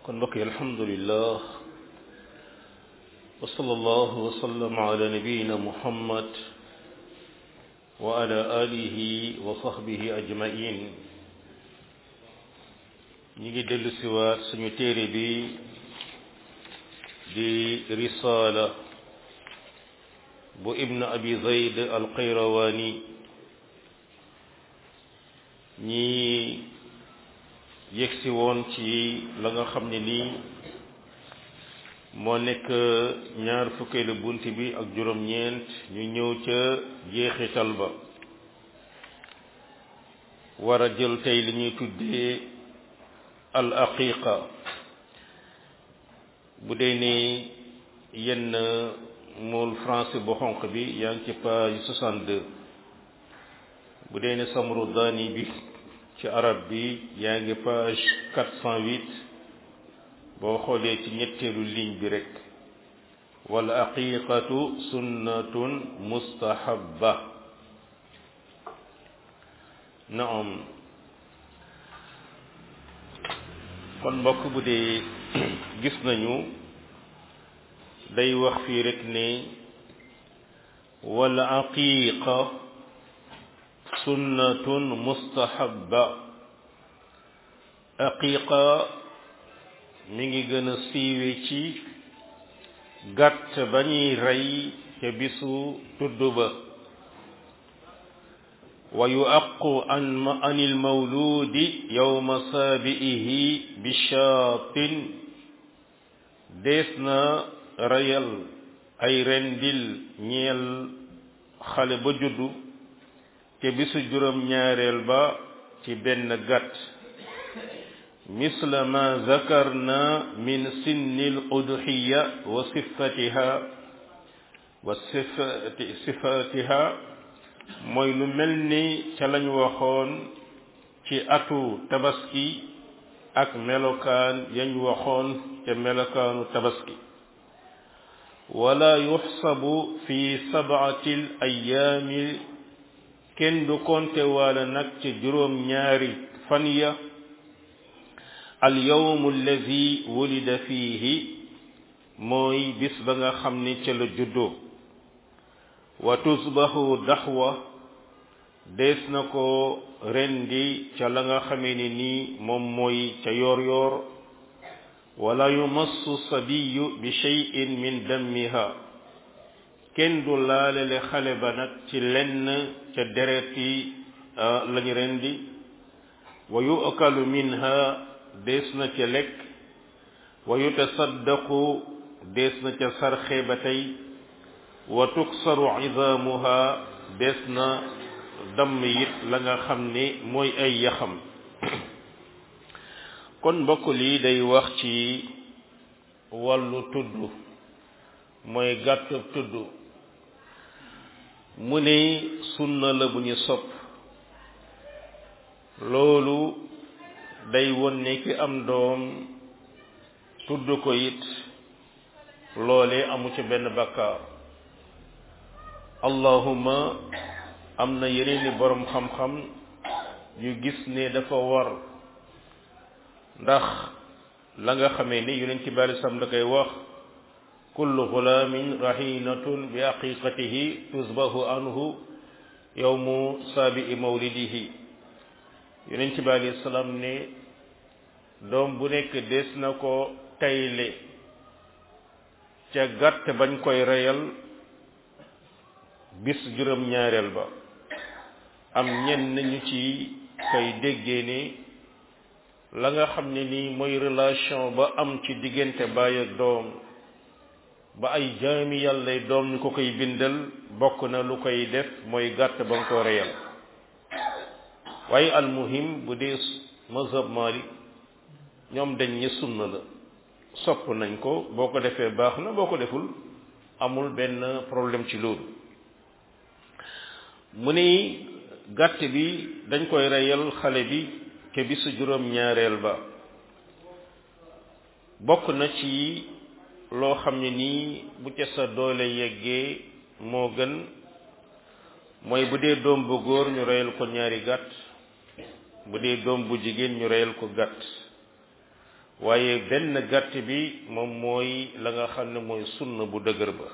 kon mbokk yi alhamdulillah wa sallallahu wa sallam ala nabiyina muhammad wa ala alihi wa sahbihi ajmain ñi ngi dellu siwaat suñu téere bi di risala bu ibn abi zayd alqayrawani ñi yegsi woon ci la nga xam ne nii moo nekk ñaar fukkeelu bunt bi ak juróom-ñeent ñu ñëw ca jeexital ba war a jël tey li ñuy tuddee al aqiqa bu dee ni yenn mool français bu xonq bi yaa ngi ci page 62 bu dee ne samru daani bi ci arab bi yaa ngi page 408 boo xoolee ci ñetteelu ligne bi rek wal aqiqatu sunnatun mustahabba naam kon mbokk bu dee gis nañu day wax fii rek ne wal aqiqa sunnatun mustahabba aqiqa mi ngi gën a siiwe ci gàtt ba ñuy rey ca bisu tudd ba wa yuaqu an anil mawludi yawma saabi'ihi bi shaatin dees na reyal ay rendil ñeel xale ba juddu te bisu juróom ñaareel ba ci benn gàtt misla ma zakarna min sinni al udhiya wa sifatiha wa sifati sifatiha mooy lu mel ni ca lañ waxoon ci atu tabaski ak melokaan yañ waxoon ca melokaanu tabaski wala yuxsabu fi sab'ati al ayyaami kenn du konte waala nag ci juróom ñaari fan ya al yawmu allazi wulida fiihi mooy bis ba nga xam ni ca la juddoo wa tusbahu daxwa dees na ko rendi ca la nga xamee ni nii moom mooy ca yoor yoor wala yumassu sabiyu bi shay'in min dammiha kenn du laalele xale ba nag ci lenn ca deret yi lañu rendi wa yu'kalu minha dees na ca lekk wa yutasaddaqu dees na ca sarxe ba tey wa tuksaru idaamuha dees na damm it la nga xam ne mooy ay yaxam kon mbokk lii day wax ci wàllu tudd mooy gàttu tudd mu ne sunna la bu ñu sopp loolu day won ne ki am doom tudd ko it loole amu ci benn bakkaar allahuma am na yeneeni boroom xam-xam yu gis ne dafa war ndax la nga xamee ni yonent ci bari sam da koy wax kullu gulaamin rahinatun bi aqiqatihi tusbahu anhu yawmu saabi'i mawlidihi yonent bi alayhi salaam ne doom bu nekk des na ko tayle ca gàtt bañ koy reyal bis juróom ñaareel ba am ñenn ñu ci koy déggee ne la nga xam ne nii mooy relation ba am ci diggante baay ak doom ba ay jaami yàlla doom ñu ko koy bindal bokk na lu koy def mooy gàtt ba nga ko reyal waaye almuhim bu dee mazhab Malik ñoom dañ ñi sunna la sopp nañ ko boo ko defee baax na boo ko deful amul benn problème ci loolu mu ni gàtt bi dañ koy reyal xale bi ke bisu juróom ñaareel ba bokk na ci loo xam ne nii bu ca sa doole yeggee moo gën mooy bu dee doom bu góor ñu reyal ko ñaari gàtt bu dee doom bu jigéen ñu reyal ko gàtt waaye benn gàtt bi moom mooy la nga xam ne mooy sunna bu dëgër ba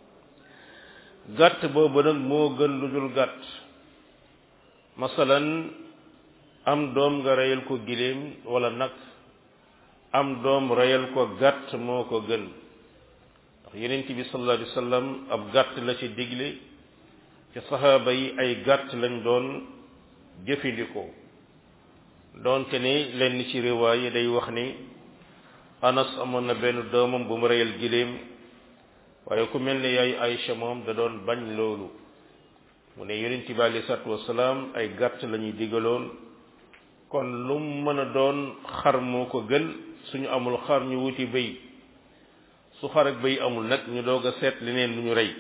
gàtt boobu nag moo gën lu dul gàtt masalan am doom nga reyal ko giléem wala nag am doom reyal ko gàtt moo ko gën ndax yeneen bi sallallahu alayhi wa sallam ab gàtt la ci digle ci saxaaba yi ay gàtt lañ doon jëfandikoo doonte ne lenn ci riwaay yi day wax ni anas amoon na benn doomam bu mu reyal giléem waaye ku mel ne yaay Aïcha moom da doon bañ loolu mu ne yonent bi alei salatu wasalaam ay gàtt la ñuy digaloon kon lu mu mën a doon xar moo ko gën suñu amul xar ñu wuti béy su xar ak béy amul nag ñu doog a seet leneen lu ñu rey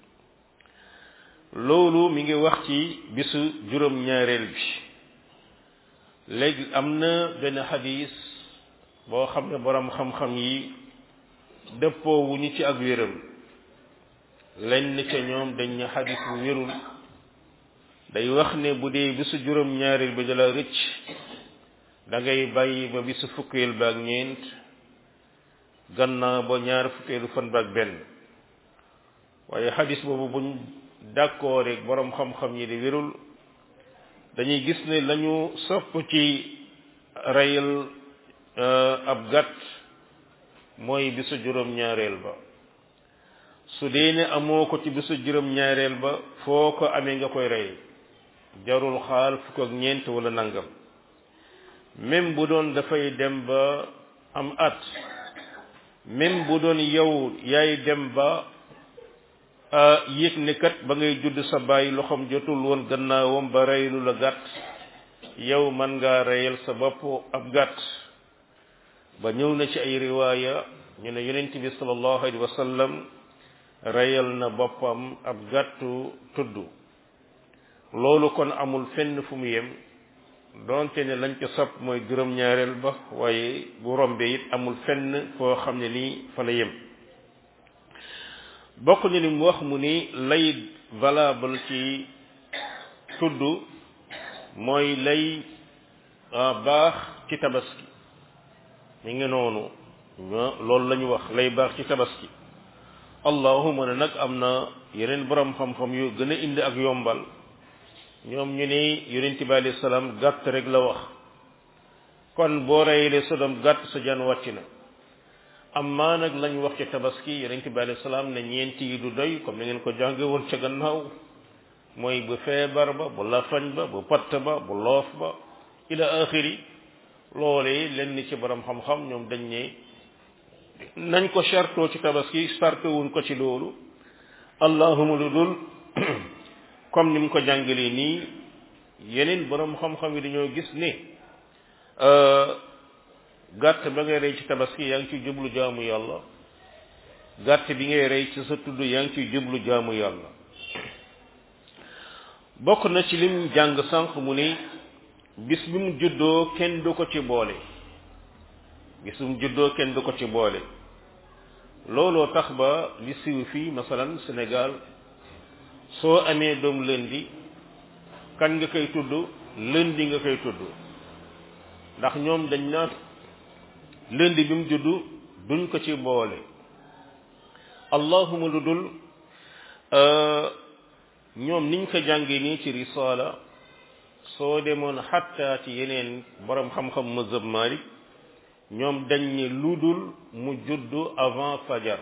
loolu mi ngi wax ci bisu juróom-ñaareel bi léegi am na benn xadis boo xam ne borom xam-xam yi dëppoo wu ñu ci ak wéram lenn ca ñoom dañ ne xadis bu wérul day wax ne bu dee bisu juróom-ñaareel bi dala rëcc da ngay bàyyi ba bisu fukkeel ba ak ñeent gannaaw ba ñaar fukkeelu fan ba ak benn waaye xadis boobu buñ d'accord rek borom xam-xam yi di wérul dañuy gis ne lañu sopp ci reyal ab gàtt mooy bisu juróom-ñaareel ba su dee ne amoo ko ci bisu juróom-ñaareel ba foo ko amee nga koy rey jarul xaal fukk ak ñeent wala nangam même bu doon dafay dem ba am at même bu doon yow yaay dem ba yëg ne kat ba ngay judd sa bàyyi loxoom jotul woon gannaawam ba reylu la gàtt yow man ngaa reyal sa bopp ab gàtt ba ñëw na ci ay riwaaya ñu ne yonent bi sallallahu alayhi wa sallam reyal na boppam ab gàttu tudd loolu kon amul fenn fu mu yem donte ne lañ ko sopp mooy juróom-ñaareel ba waaye bu rombee it amul fenn foo xam ne nii fa la yem bokk ni li mu wax mu ni lay valable ci tudd mooy lay baax ci tabaski mi ngi noonu loolu la ñu wax lay baax ci tabaski allahuma ne nag am na yeneen borom xam-xam yu gën a indi ak yombal ñoom ñu ne yonent bi alayhi salaam gàtt rek la wax kon boo reyalee sa doom gàtt sa jaan wàcc na amma nag lañ wax ci tabaski yonent bi alayhi salaam ne ñeenti yi du doy comme ni ngeen ko jànge woon ca gannaaw mooy bu feebar ba bu lafañ ba bu patt ba bu loof ba ila axiri loolee lenn ci borom xam-xam ñoom dañ ne nañ ko chartoo ci tabaski sarto wuñ ko ci loolu allahuma lu dul comme ni mu ko jàngalee nii yeneen borom xam-xam yi dañoo gis ne gàtt ba ngay rey ci tabaski yaa ngi ciy jublu jaamu yàlla gàtt bi ngay rey ci sa tudd yaa ngi ciy jublu jaamu yàlla bokk na ci lim jàng sànq mu ni bis bi mu juddoo kenn du ko ci boole bis bi mu juddoo kenn du ko ci boole looloo tax ba li siiw fii masalan Sénégal soo amee doom lundi kan nga koy tudd lundi nga koy tudd ndax ñoom dañ naan lundi bi mu juddu duñ ko ci boole allahuma lu dul ñoom niñ ko jàngee nii ci risaala soo demoon xatta ci yeneen borom xam-xam mazhab Malik ñoom dañ ne lu dul mu juddu avant fajar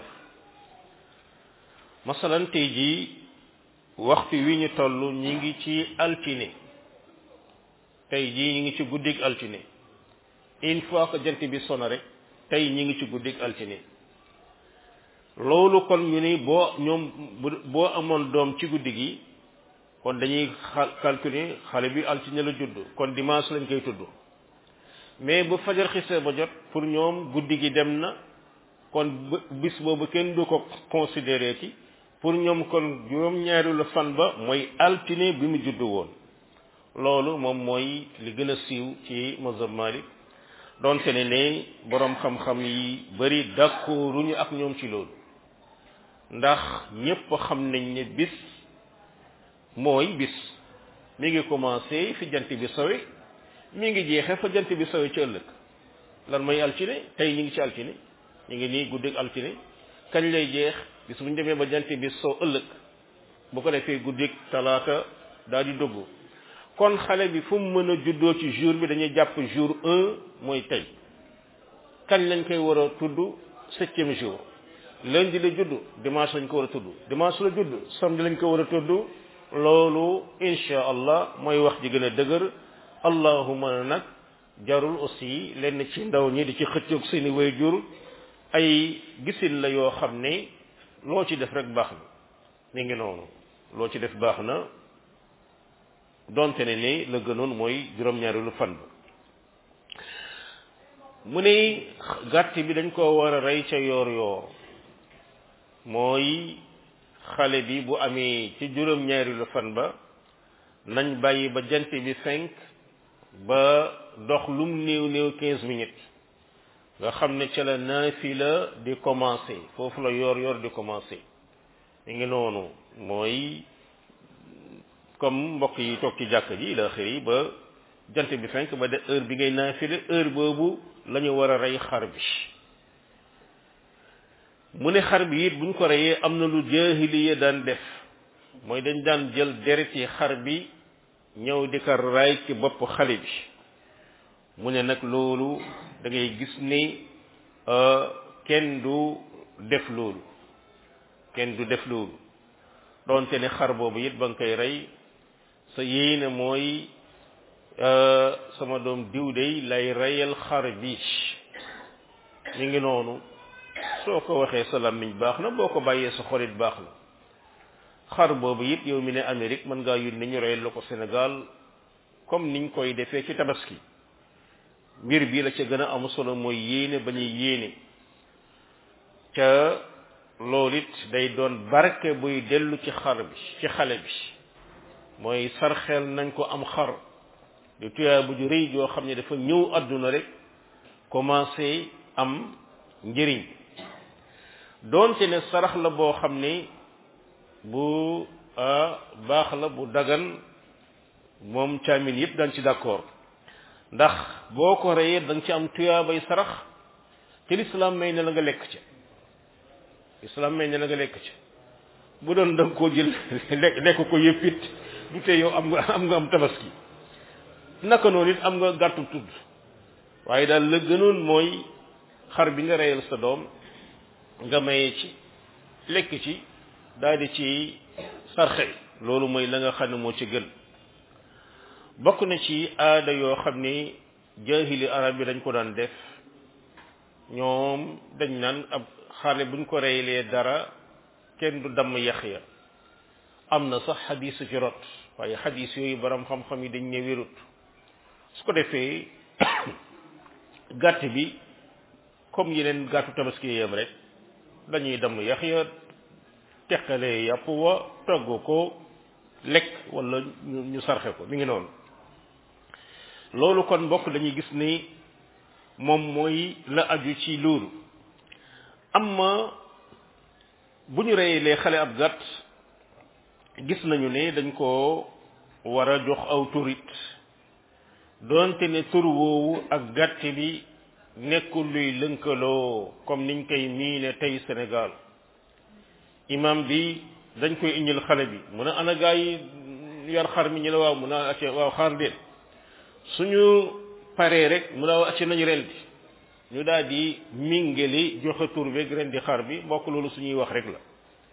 masalan tey jii waxtu wi ñu toll ñi ngi ci altine tey jii ñi ngi ci guddig altine une fois que jant bi sono rek tey ñi ngi ci guddig altine loolu kon ñu ni boo ñoom boo amoon doom ci guddi gi kon dañuy calculer xale bi altine la judd kon dimanche lañ koy tudd mais bu fajar xisee ba jot pour ñoom guddi gi dem na kon bis boobu kenn du ko considéré ci pour ñoom kon juróom-ñaari la fan ba mooy altine bi mu judd woon loolu moom mooy li gën a siiw ci mazhab Malik donte ne ne boroom xam-xam yi bari d'accorduñu ak ñoom ci loolu ndax ñépp xam nañ ne bis mooy bis mi ngi commencé fi jant bi sowe mi ngi jeexe fa jant bi sowe ci ëllëg lan mooy altine tey ñu ngi ci altine ñu ngi nii guddeeg altine kañ lay jeex bis bu ñu demee ba jant bi soo ëllëg bu ko defee guddeeg talaata daal di dugg kon xale bi fu mu mën a juddoo ci jour bi dañuy jàpp jour un mooy tey kañ lañ koy war a tudd septième jour lundi la judd dimanche lañ ko war a tudd dimanche la judd samedi lañ ko war a tudd loolu insha allah mooy wax ji gën a dëgër allahuma nag jarul aussi lenn ci ndaw ñi di ci xëccoog seeni waajur ay gisin la yoo xam ne loo ci def rek baax na mi ngi noonu loo ci def baax na donte ne ni la gënoon mooy juróom-ñaareelu fan ba mu ne gàtt bi dañ koo war a rey ca yoor yoor mooy xale bi bu amee ci juróom-ñaareelu fan ba nañ bàyyi ba jant bi fenk ba dox lum néew néew quinze minutes nga xam ne ca la naafila di commencé foofu la yoor yoor di commencé mi ngi noonu mooy comme mbokk yi toog ci jàkk ji ila xëy ba jant bi fenk ba de heure bi ngay naafila heure boobu la ñu war a rey xar bi mu ne xar bi it buñ ko reyee am na lu jaahiliya daan def mooy dañ daan jël deret yi xar bi ñëw di ko raay ci bopp xale bi mu ne nag loolu da ngay gis ni kenn du def loolu kenn du def loolu doonte ne xar boobu it ba nga koy rey sa yéene mooy sama doom diw dey lay reyal xar bi mi ngi noonu soo ko waxee sa làmmiñ baax na boo ko bàyyee sa xolit baax na xar boobu it yow mi ne Amérique mën ngaa yónni ñu reyal la ko Sénégal comme niñ koy defee ci tabaski mbir bi la ca gën a am solo mooy yéene ba ñuy yéene ca loolu it day doon barke buy dellu ci xar bi ci xale bi mooy sarxeel nañ ko am xar di tuyaa bu ju rëy joo xam ne dafa ñëw àdduna rek commencé am njëriñ doonte ne sarax la boo xam ne bu baax la bu dagan moom caamin yëpp dañ ci d'accord ndax boo ko reyee da nga ci am tuyaabay sarax te lislaam may ne la nga lekk ca lislaam may ne la nga lekk ca bu doon da nga koo jël lekk ko yëpp it du tee yow am nga am nga am tabaski naka noonu it am nga gàttu tudd waaye daal la gënoon mooy xar bi nga reyal sa doom nga maye ci lekk ci daal di ci sarxe loolu mooy la nga xam ne moo ci gën bokk na ci aada yoo xam ni jaahili arab yi dañ ko daan def ñoom dañ naan ab xale buñ ko reylee dara kenn du damm yax ya am na sax xadiis ci rot waaye xadiis yooyu borom xam-xam yi dañ ne wérut su ko defee gàtt bi comme yeneen gàttu tabaski yam rek dañuy damm yax ya teqalee yàpp wa togg ko lekk wala ñu sarxe ko mi ngi noonu loolu kon mbokk dañuy gis ni moom mooy la aju ci loolu amma bu ñu reyelee xale ab gàtt gis nañu ne dañ ko war a jox aw turit doonte ne tur woowu ak gàtt bi nekkul luy lënkaloo comme niñ koy miine tey Sénégal imam bi dañ koy indil xale bi mu ne ana gaa yi yar xar mi ñu ne waaw mu ne acce waaw xaar leen suñu paree rek mu ne waaw acce nañu ren bi ñu daal di mingeli joxe tur beeg ren di xar bi mbokk loolu suñuy wax rek la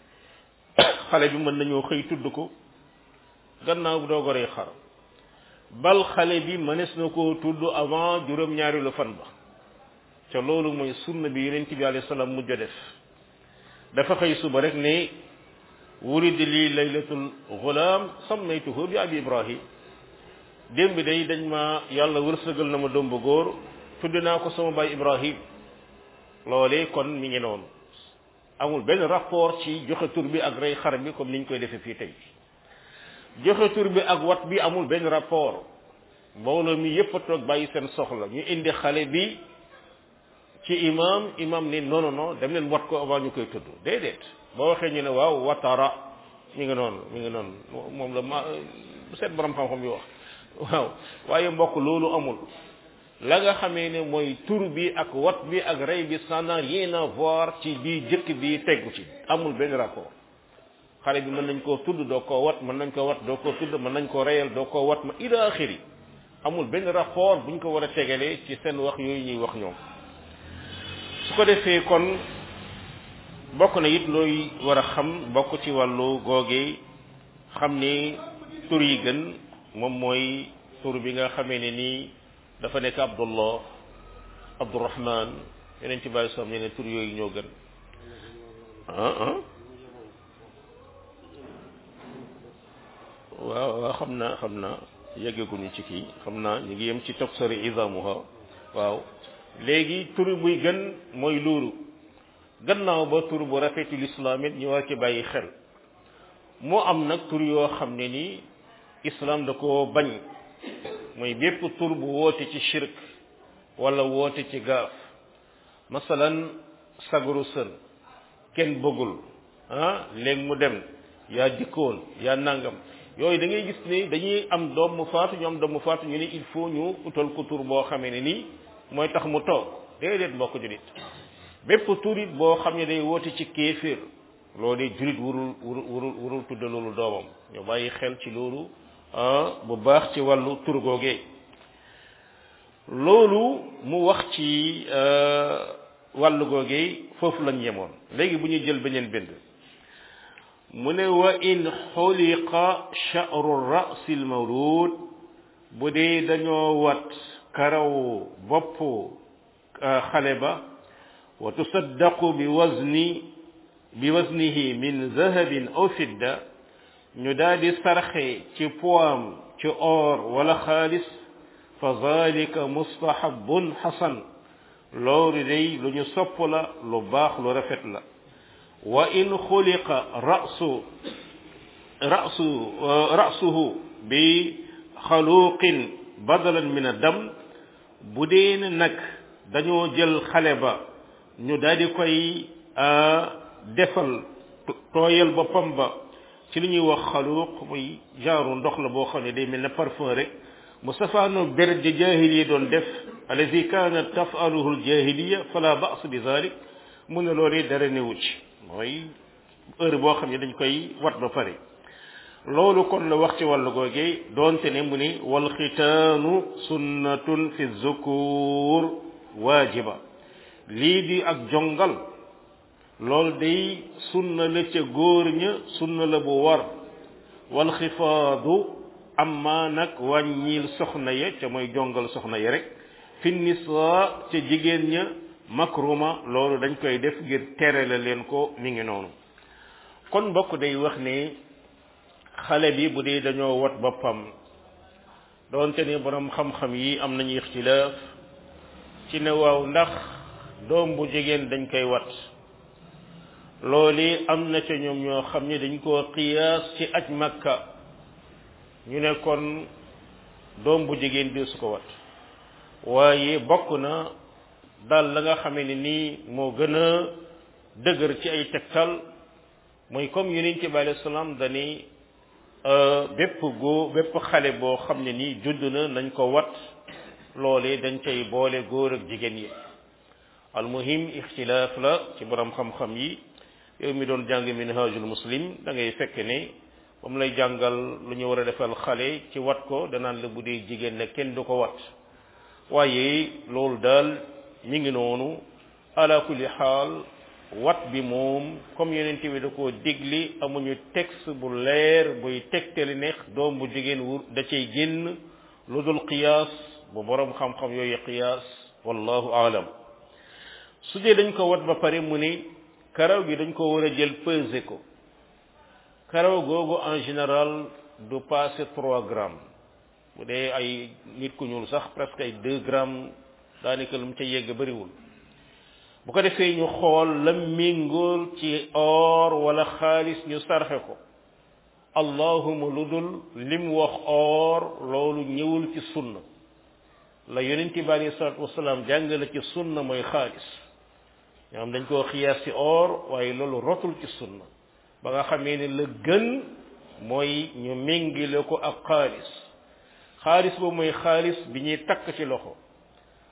xale bi mën nañoo xëy tudd ko gannaaw bu doo goree xar bal xale bi mënees na koo tudd avant juróom-ñaari lu fan ba ca loolu mooy sunna bi yonent bi alayhi salaam mujj a def dafa xëy suba rek ne wurid lii laylatul gulaam sammaytuhu bi abi ibrahim démb day dañ ma yàlla wërsëgal na ma doom bu góor tudd naa ko sama baay ibrahim loolee kon mi ngi noonu amul benn rapport ci joxe tur bi ak rey xar bi comme niñ koy defee fii tey joxe tur bi ak wat bi amul benn rapport mbooloo mi yépp a toog bàyyi seen soxla ñu indi xale bi ci imam imam ni non non non dem leen wat ko avant ñu koy tudd déedéet boo waxee ñu ne waaw watara mi ngi noonu mi ngi noonu moom la ma seet borom xam-xam yi wax waaw waaye mbokk loolu amul la nga xamee ne mooy tur bi ak wat bi ak rey bi ça n'a rien à voir ci bii jëkk bi tegu ci amul benn rapport xale bi mën nañ koo tudd doo koo wat mën nañ ko wat doo koo tudd mën nañ ko reyal doo koo wat ma ila axiri amul benn rapport buñ ko war a tegalee ci seen wax yooyu ñuy wax ñoom su ko defee kon bokk na it looy war a xam bokk ci wàllu googe xam ni tur yi gën moom mooy tur bi nga xamee ne nii dafa nekk abdullah abdurahman yeneen ci bàyyi soom ne ne tur yooyu ñoo gën ah ah waaw waaw xam naa xam naa yeggaguñu ci kii xam naa ñu ngi yem ci tafsiri izamuha waaw léegi tur buy gën mooy loolu gannaaw ba tur bu rafetul islam it ñu war ci bàyyi xel moo am nag tur yoo xam ne nii islam da ko bañ mooy bépp tur bu woote ci shirk wala woote ci gaaf masalan sagaru sën kenn bëggul ah léegi mu dem yaa dikkoon yaa nangam yooyu da ngay gis ni dañuy am doom mu faatu ñu am doom mu faatu ñu ne il faut ñu utal ko tur boo xamee ne nii mooy tax mu toog déedéet mbokk julit bépp tur it boo xam ne day woote ci kéeféer loolu julit warul warul warul warul tudde loolu doomam ñu bàyyi xel ci loolu bu baax ci wàllu tur googee loolu mu wax ci wàllu googee foofu lañ yemoon léegi bu ñuy jël beneen bind mu ne wa in xuliqa sha'ru ra'si al-mawlud bu dee dañoo wat karaw bopp xale ba wa tusaddaqu bi wazni bi waznihi min zahabin aw fidda ñu daal di sarxe ci poam ci or wala xaalis fa zalika mustahabun xasan loolu day lu ñu sopp la lu baax lu rafet la wa in xuliqa rasu rasu rasuhu bi xaluqin badalan min adam bu dee nag dañoo jël xale ba ñu daal di koy defal tooyal boppam ba ci li ñuy wax xaluq muy genre ndox la boo xam ne day mel ne parfum rek mu safaano ber ja jahiliya doon def allazi kanat tafaluhu aljahiliya fala ba's bi zalik mu ne loolu dara newu ci mooy heure boo xam ne dañ koy wat ba pare loolu kon la wax ci wàllu googee doonte ne mu ni wal xitaanu sunnatun fi zukur waajiba lii di ak jongal loolu day sunna la ca góor ña sunna la bu war wal xifaadu amma nag wàññil soxna ya ca mooy jongal soxna ya rek fi nisa ca jigéen ña makruma loolu dañ koy def ngir tere la leen ko mi ngi noonu kon mbokk day wax ne xale bi bu dee dañoo wat boppam doonte ne borom xam-xam yi am nañu ixtilaaf ci ne waaw ndax doom bu jigéen dañ koy wat loolu am na ca ñoom ñoo xam ne dañ koo qiyaas ci aj makka ñu ne kon doom bu jigéen di su ko wat waaye bokk na daal la nga xamee ne nii moo gën a dëgër ci ay tegtal mooy comme yonent bi alayhi salaam dani bépp góor bépp xale boo xam ne nii judd na nañ ko wat loolee dañ cay boole góor ak jigéen yi almuhim ixtilaaf la ci borom xam-xam yi yow mi doon jàng minhajul muslim da ngay fekk ne ba mu lay jàngal lu ñu war a defal xale ci wat ko danaan la bu dee jigéen ne kenn du ko wat waaye loolu daal mi ngi noonu ala kulli xaal wat bi moom comme yonent bi da koo digli amuñu texte bu leer buy tegtali neex doom bu jigéen wur da cay génn lu dul qiyaas bu borom xam-xam yooyu qiyaas wallahu aalam su dee dañ ko wat ba pare mu ni karaw gi dañ ko war a jël peser ko karaw googu en général du passer trois grammes bu dee ay nit ku ñuul sax presque ay deux grammes daanaka lu mu ca yegg bariwul bu ko defee ñu xool la méngool ci or wala xaalis ñu sarxe ko allahuma lu dul lim wax or loolu ñëwul ci sunna la yonent bi alei salatu wasalaam jàngale ci sunna mooy xaalis ñoom dañ koo xiyaas ci or waaye loolu rotul ci sunna ba nga xamee ne la gën mooy ñu méngile ko ak xaalis xaalis boobu mooy xaalis bi ñuy takk ci loxo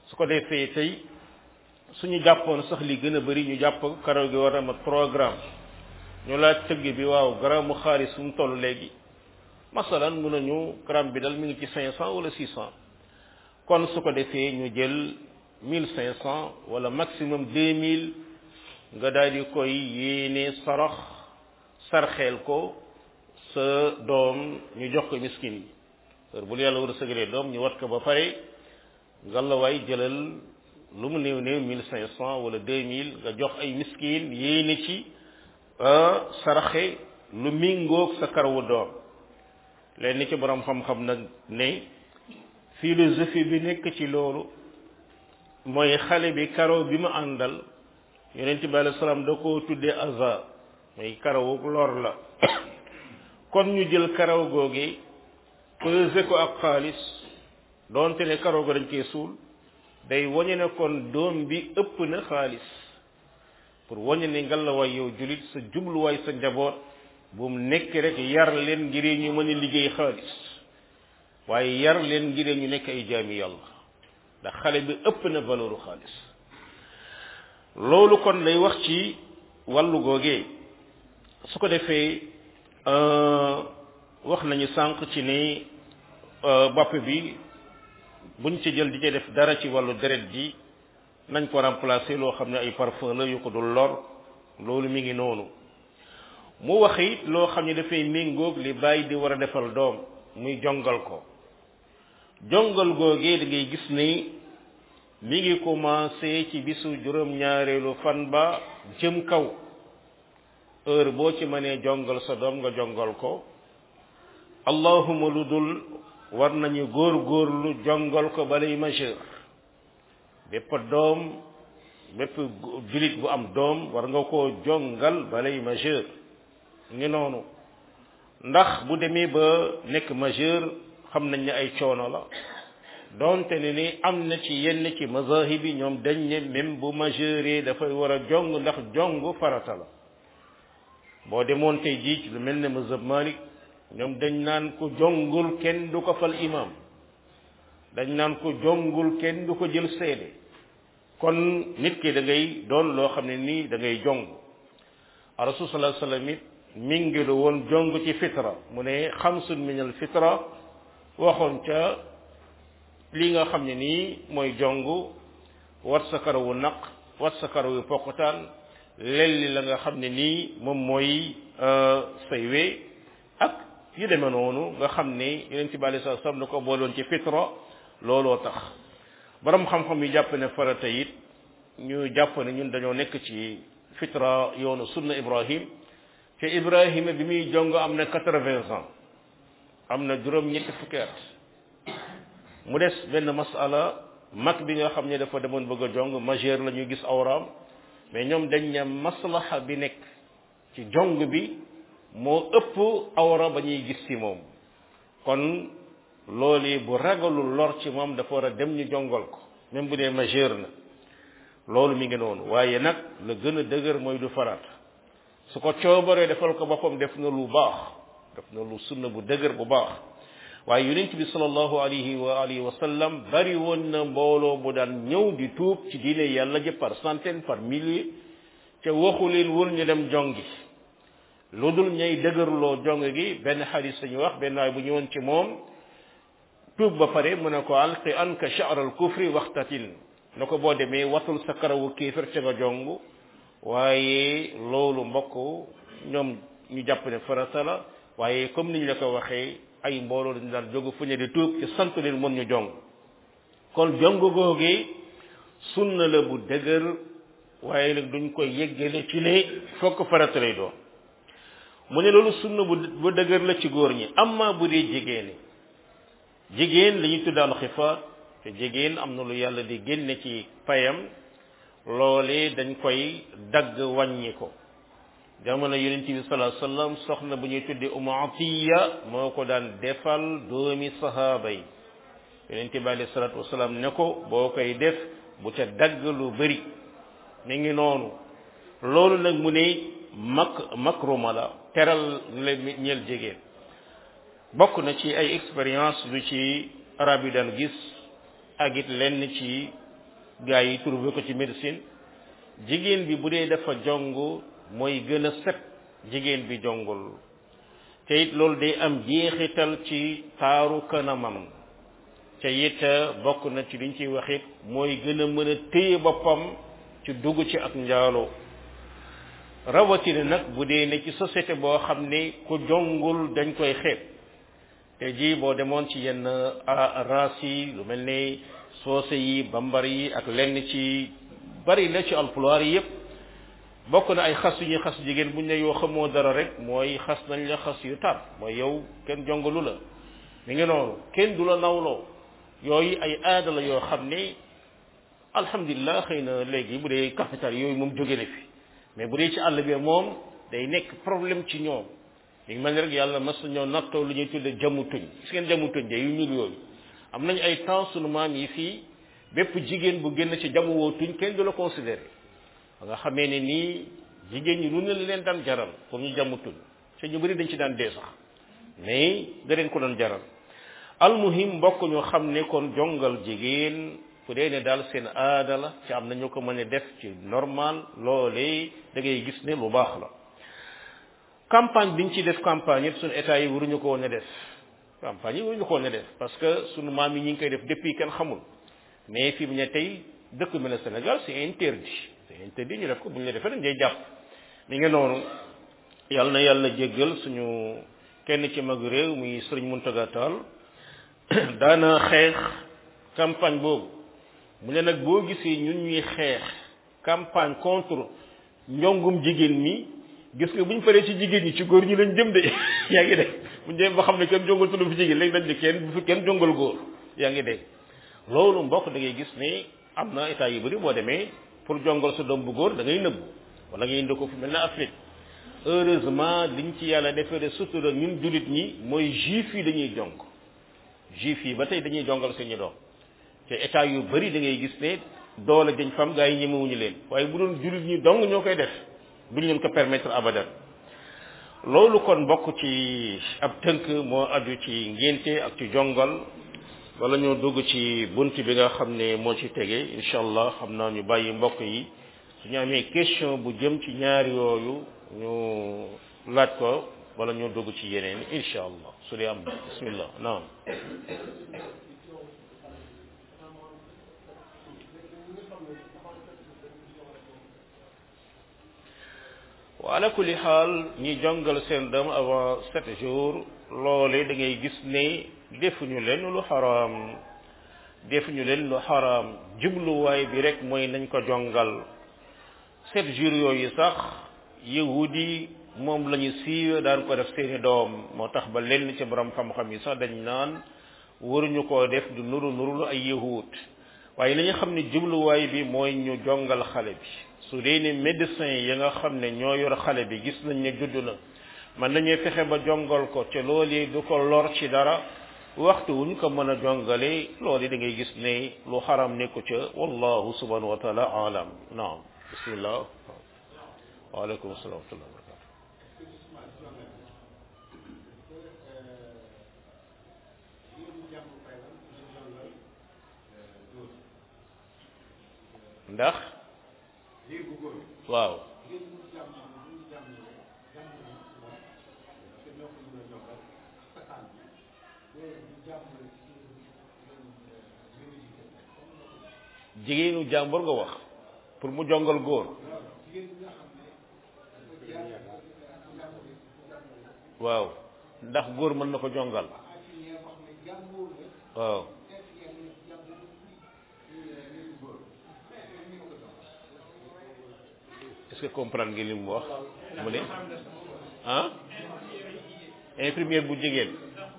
su ko defee tey suñu jàppoon sax li gën a bari ñu jàpp karaw gi war a mat programme ñu laaj tëgg bi waaw garamu xaalis fu mu toll léegi masalan mun nañu gramme bi dal mi ngi ci cinq cent wala six cent kon su ko defee ñu jël mille cinq cent wala maximum deux mille nga daal di koy yéene sarax sarxeel ko sa doom ñu jox ko miskin yi heure bu yàlla war a sëgalee doom ñu wat ko ba pare ngalawaay jëlal lu mu néew néew mille cinq cent wala deux mille nga jox ay miskin yéene ci saraxe lu mingoog sa karawu doom leen ni ci borom xam-xam nag ne philosophie bi nekk ci loolu mooy xale bi karaw bi mu àndal yonent bi alei salaam da koo tuddee aza mooy karawu lor la kon ñu jël karaw googi pesé ko ak xaalis doonte ne karaw go dañ koy suul day wañe ne kon doom bi ëpp na xaalis pour wañe ne ngalawaay yow julit sa jubluwaay sa njaboot bu mu nekk rek yar leen ngir ñu mën a liggéey xaalis waaye yar leen ngir ñu nekk ay jaami yàlla ndax xale bi ëpp na valeuru xaalis loolu kon lay wax ci wàllu googee su ko defee wax nañu sànq ci ni bopp bi buñ ci jël di ci def dara ci wàllu deret ji nañ ko remplacer loo xam ne ay parfum la yu ko dul lor loolu mi ngi noonu mu wax it loo xam ne dafay méngoog li bàyyi di war a defal doom muy jongal ko jongal googee da ngay gis ni mi ngi commencé ci bisu juróom-ñaareelu fan ba jëm kaw heure boo ci mënee jongal sa doom nga jongal ko allahuma lu dul war nañu góor góorlu jongal ko balay majeur bépp doom bépp julit bu am doom war nga koo jongal balay majeur ngi noonu ndax bu demee ba nekk majeur xam nañ ne ay coono la donte ne ni am na ci yenn ci mazahib yi ñoom dañ ne même bu majeure dafay war a jong ndax jong farata la boo demoon tey jii ci lu mel ne mazhab Malik ñoom dañ naan ko jongul kenn du ko fal imam dañ naan ko jongul kenn du ko jël seede kon nit ki da ngay doon loo xam ne nii da ngay jong rasul sallallahu alayhi wasallam it mi ngi lu woon jong ci fitra mu ne xamsun min al fitra waxoon ca li nga xam ne nii mooy jong wat sa karawu naq wat sa karawu pokkutaan lelli la nga xam ne nii moom mooy say we ak yu demee noonu nga xam ne yeneen ci bàyyi sa sam na ko booloon ci fitra looloo tax borom xam-xam yi jàpp ne farata it ñu jàpp ne ñun dañoo nekk ci fitra yoonu sunna ibrahim te ibrahima bi muy jong am na quatre-vingts ans am na juróom ñetti fukki at mu des benn masala mag bi nga xam ne dafa demoon bëgg a jong majeur la ñu gis awraam mais ñoom dañ ne maslaha bi nekk ci jong bi moo ëpp awra ba ñuy gis ci moom kon loolu bu ragalul lor ci moom dafa war a dem ñu jongal ko même bu dee majeur na loolu mi ngi noonu waaye nag la gën a dëgër mooy du farat su ko coobaree defal ko boppam def na lu baax def na lu sunna bu dëgër bu baax waaye yonent bi sallallahu alayhi wa alihi wa sallam bari woon na mbooloo bu daan ñëw di tuub ci diine yàlla ji par centaine par milliers te waxu leen wul ñu dem jongi lu dul ñay dëgërloo jong gi benn xadis sañu wax benn waay bu ñëwoon ci moom tuub ba pare mu ne ko alqi anka sha'ral kufri waxtatin na ko boo demee watul sa karawu kéefër ca nga jong waaye loolu mbokk ñoom ñu jàpp ne farata la waaye comme niñ la ko waxee ay mbooloo dañu daan jóg fu ñu di tuub ci sant leen mën ñu jong kon jong googee sunna la bu dëgër waaye nag duñ koy yeggale ci ne fokk farata lay doon mu ne loolu sunna bu bu dëgër la ci góor ñi amma bu dee jigéen jigéen la ñuy tudd al xifaat te jigéen am na lu yàlla di génne ci payam loolee dañ koy dagg wàññi ko jamono yonent bi sallallahu alayhi wasallam soxna bu ñuy tuddee umu atiya moo ko daan defal doomi sahaaba yi yonent bi alayhi salatu wasalaam ne ko boo koy def bu ca dagg lu bëri mi ngi noonu loolu nag mu ne mak makruma la teral la ñeel jigéen bokk na ci ay expérience lu ci arab yi daan gis ak it lenn ci gars yi trouvé ko ci médecine jigéen bi bu dee dafa jong mooy gën a set jigéen bi jongul te it loolu day am jeexital ci taaru kanamam te it bokk na ci liñ ciy wax it mooy gën a mën a téye boppam ci dugg ci ak njaaloo rawatina nag bu dee ne ci société boo xam ne ku jongul dañ koy xeeb te ji boo demoon ci yenn race yi lu mel ne soose yi bambar yi ak lenn ci bari la ci alpulaar yi yépp bokk na ay xas yu ñuy xas jigéen buñ ne yoo xamoo dara rek mooy xas nañ la xas yu tar mooy yow kenn jongalu la mi ngi noonu kenn du la nawloo yooyu ay aada la yoo xam ne alhamdulilah xëy na léegi bu dee capital yooyu moom jóge na fi mais bu dee ci àll bi moom day nekk problème ci ñoom li ngi mel ni rek yàlla mas ñoo nattoo lu ñuy tudde jamu tuñ gis ngeen jamu tuñ de yu ñuul yooyu am nañu ay temps sunu maam yi fii bépp jigéen bu génn ci jamu woo tuñ kenn du la considéré ba nga xamee ne nii jigéen ñi lu ne leen daan jaral pour ñu jamu tuñ te ñu bëri dañ ci daan dee sax mais da leen ko doon jaral almuhim mbokk ñu xam ne kon jongal jigéen fu dee ne daal seen aada la ci am nañu ko mën a def ci normal loolee da ngay gis ne lu baax la campagne biñ ci def campagne yëpp suñu état yi waruñu ko woon a def campagne yi waruñu ko woon a def parce que suñu maam yi ñi ngi koy def depuis kenn xamul mais fi mu ne tey dëkk mel ne Sénégal c'est interdit c'est interdit ñu def ko bu ñu la defee dañ day jàpp mi ngi noonu yàlla na yàlla jéggal suñu kenn ci mag réew muy Sëriñ Muntaga Tall daana xeex campagne boobu mu ne nag boo gisee ñun ñuy xeex campagne contre njongum jigéen mi gis nga bu ñu paree ci jigéen ñi ci góor ñi lañ jëm de yaa ngi dégg bu ñu demee ba xam ne kenn jongal tudd fi jigéen léegi dañ ne kenn bu fi kenn jongal góor yaa ngi dégg loolu mbokk da ngay gis ne am na état yu bëri boo demee pour jongal sa doom bu góor da ngay nëbb wala ngay indi ko fu mel ne Afrique heureusement liñ ci yàlla defee sutura ñun jullit ñi mooy juif yi dañuy jong juif yi ba tey dañuy jongal seeni doom te état yu bëri da ngay gis ne doole dañ fam gaa yi ñemewuñu leen waaye bu doon jullit ñi dong ñoo koy def duñ leen ko permettre abadan loolu kon bokk ci ab tënk moo aju ci ngénte ak ci jongal wala ñoo dugg ci bunt bi nga xam ne moo ci tege incha allah xam naa ñu bàyyi mbokk yi suñu amee question bu jëm ci ñaari yooyu ñu laaj ko wala ñoo dugg ci yeneen incha allah su dee am bismillah naam wa ala kulli xaal ñi jongal seen doom avant sept jours loole da ngay gis ne defuñu leen lu xaraam defuñu leen lu xaraam jubluwaay bi rek mooy nañ ko jongal sept jours yooyu sax yahudi moom la ñu siiwee daan ko def seeni doom moo tax ba lenn ci borom xam-xam yi sax dañ naan waruñu koo def du nuru nurulu ay yahud waaye li ñu xam ne jubluwaay bi mooy ñu jongal xale bi su dee ne médecin yi nga xam ne ñoo yor xale bi gis nañ ne judd na man nañuy fexe ba jongal ko te loolu du ko lor ci dara waxtu wuñ ko mën a jongale loolu da ngay gis ne lu xaram nekku ca wallahu subhanahu wa taala alam naam bismillah waaleykum assalam wa rahmatullah ndax waaw jigéenu jàmbur nga wax pour mu jongal góor waaw ndax góor mën na ko jongal waaw est-ce que comprendre nga li mu wax mu ne ah infirmière bu jigéen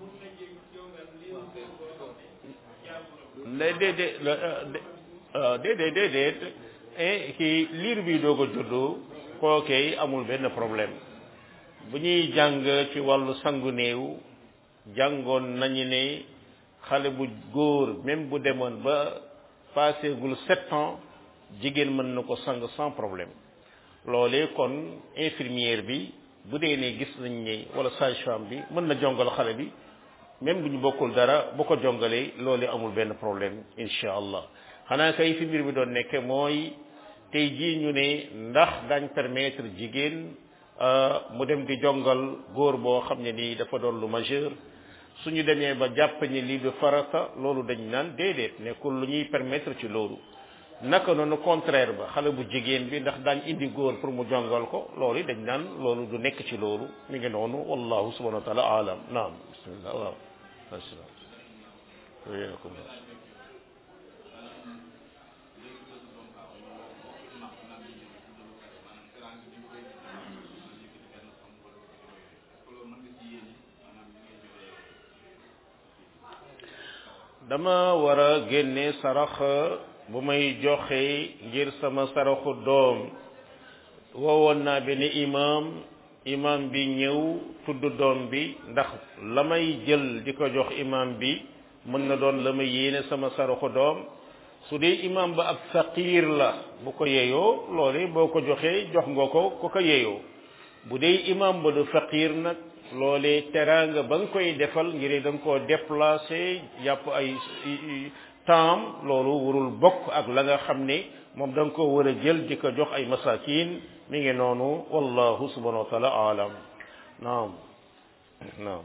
lay déedéet déedéet déedéet kii liir bi doog a juddu kookee amul benn problème bu ñuy jàng ci wàllu sangu néew jàngoon nañu ne xale bu góor même bu demoon ba passé gul sept ans jigéen mën na ko sang sans problème loolee kon infirmière bi bu dee ne gis nañ ne wala sage-femme bi mën na jongal xale bi même bu ñu bokkul dara bu ko jongalee loolee amul benn problème incha allah xanaa kay fi mbir bi doon nekke mooy tey jii ñu ne ndax dañ permettre jigéen mu dem di jongal góor boo xam ne nii dafa doon lu majeur suñu demee ba jàpp ni lii du farata loolu dañ naan déedéet nekkul lu ñuy permettre ci loolu naka noonu contraire ba xale bu jigéen bi ndax daañ indi góor pour mu jongal ko loolu yi dañ naan loolu du nekk ci loolu mi ngi noonu wallahu subhanahu wa taala alam naam bismillah waaw dama war a génne sarax bu may joxe ngir sama saraxu doom woowoon naa benn imam imam bi ñëw tudd doom bi ndax la may jël di ko jox imam bi mën na doon la may yéene sama saraxu doom su dee imam ba ab faqir la bu ko yeeyoo loolu boo ko joxee jox nga ko ko ko yeeyoo bu dee imam ba du faqir nag loolee teraanga ba nga koy defal ngir da nga koo déplacé jàpp ay temps loolu warul bokk ak la nga xam ne moom da nga ko war a jël di ko jox ay masakin mi ngi noonu wallahu subhanahu wa taala alam naam naam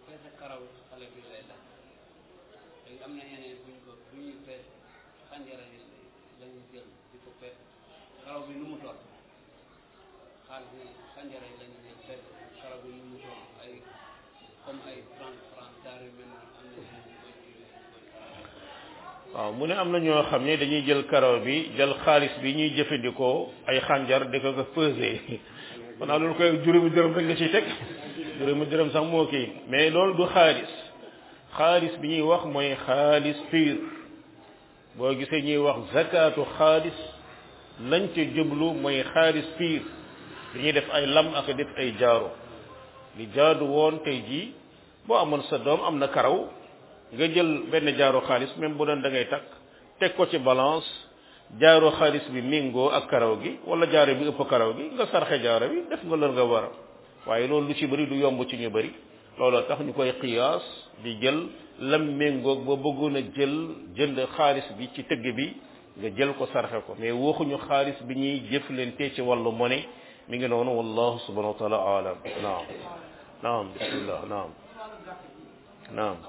waaw mu ne am na ñoo xam ne dañuy jël karaw bi jël xaalis bi ñuy jëfandikoo ay xànjar di ko ko peser xanaa loolu koy juróomi dërëm rek nga ciy teg juróomi dërëm sax moo kii mais loolu du xaalis xaalis bi ñuy wax mooy xaalis pur boo gisee ñuy wax zakatu xaalis lañ ca jublu mooy xaalis pur dañuy def ay lam ak def ay jaaro li jaadu woon tey jii boo amoon sa doom am na karaw nga jël benn jaaro xaalis même bu doon da ngay takk teg ko ci balance jaaro xaalis bi méngoo ak karaw gi wala jaaro bi ëpp karaw gi nga sarxe jaaro bi def nga lër nga war a waaye loolu lu ci bëri du yomb ci ñu bëri looloo tax ñu koy xiyaas di jël lam méngoog ba bëggoon a jël jënd xaalis bi ci tëgg bi nga jël ko sarxe ko mais waxuñu xaalis bi ñuy jëflante ci wàllu monnaie mi ngi noonu wallahu subhanahu wa taala alam naam naam bismillah naam naam